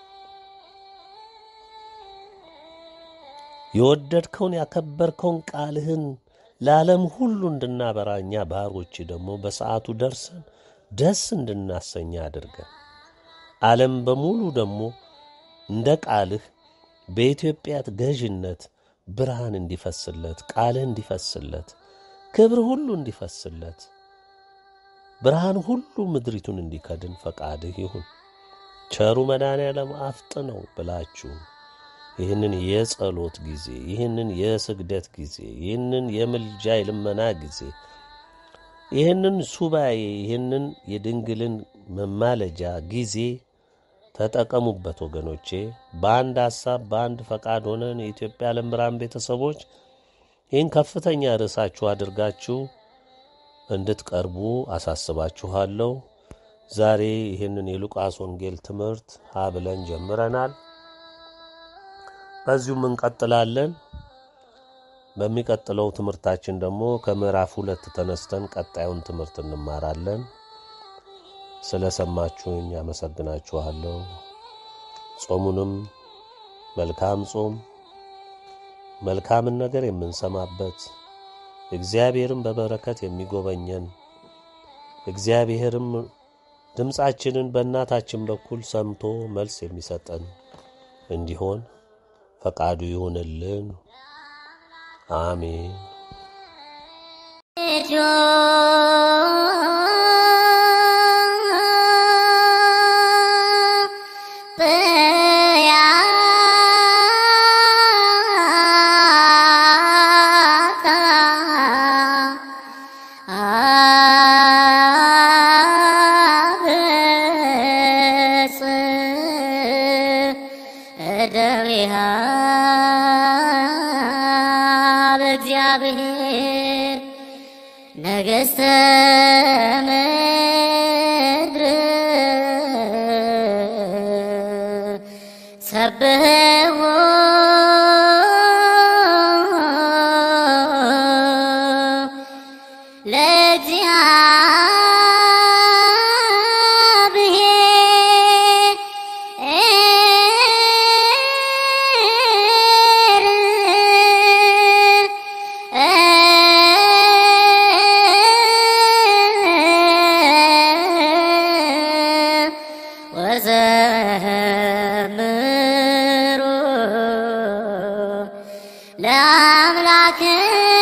የወደድከውን ያከበርከውን ቃልህን ለዓለም ሁሉ እንድናበራ እኛ ባሮች ደግሞ በሰዓቱ ደርሰን ደስ እንድናሰኛ አድርገን ዓለም በሙሉ ደግሞ እንደ ቃልህ በኢትዮጵያ ገዥነት ብርሃን እንዲፈስለት፣ ቃልህ እንዲፈስለት፣ ክብር ሁሉ እንዲፈስለት፣ ብርሃን ሁሉ ምድሪቱን እንዲከድን ፈቃድህ ይሁን። ቸሩ መድኃኔዓለም አፍጥነው ብላችሁ ይህንን የጸሎት ጊዜ፣ ይህንን የስግደት ጊዜ፣ ይህንን የምልጃ የልመና ጊዜ፣ ይህንን ሱባኤ፣ ይህንን የድንግልን መማለጃ ጊዜ ተጠቀሙበት ወገኖቼ። በአንድ ሐሳብ በአንድ ፈቃድ ሆነን የኢትዮጵያ ዓለም ብርሃን ቤተሰቦች ይህን ከፍተኛ ርዕሳችሁ አድርጋችሁ እንድትቀርቡ አሳስባችኋለሁ። ዛሬ ይህንን የሉቃስ ወንጌል ትምህርት ሀ ብለን ጀምረናል። በዚሁም እንቀጥላለን። በሚቀጥለው ትምህርታችን ደግሞ ከምዕራፍ ሁለት ተነስተን ቀጣዩን ትምህርት እንማራለን። ስለ ሰማችሁኝ አመሰግናችኋለሁ። ጾሙንም መልካም ጾም መልካምን ነገር የምንሰማበት እግዚአብሔርም በበረከት የሚጎበኘን እግዚአብሔርም ድምፃችንን በእናታችን በኩል ሰምቶ መልስ የሚሰጠን እንዲሆን ፈቃዱ ይሁንልን። አሜን። እግዚአብሔር ነገሥተ ምድር ሰብሕዎ ወዘምሩ ለአምላክ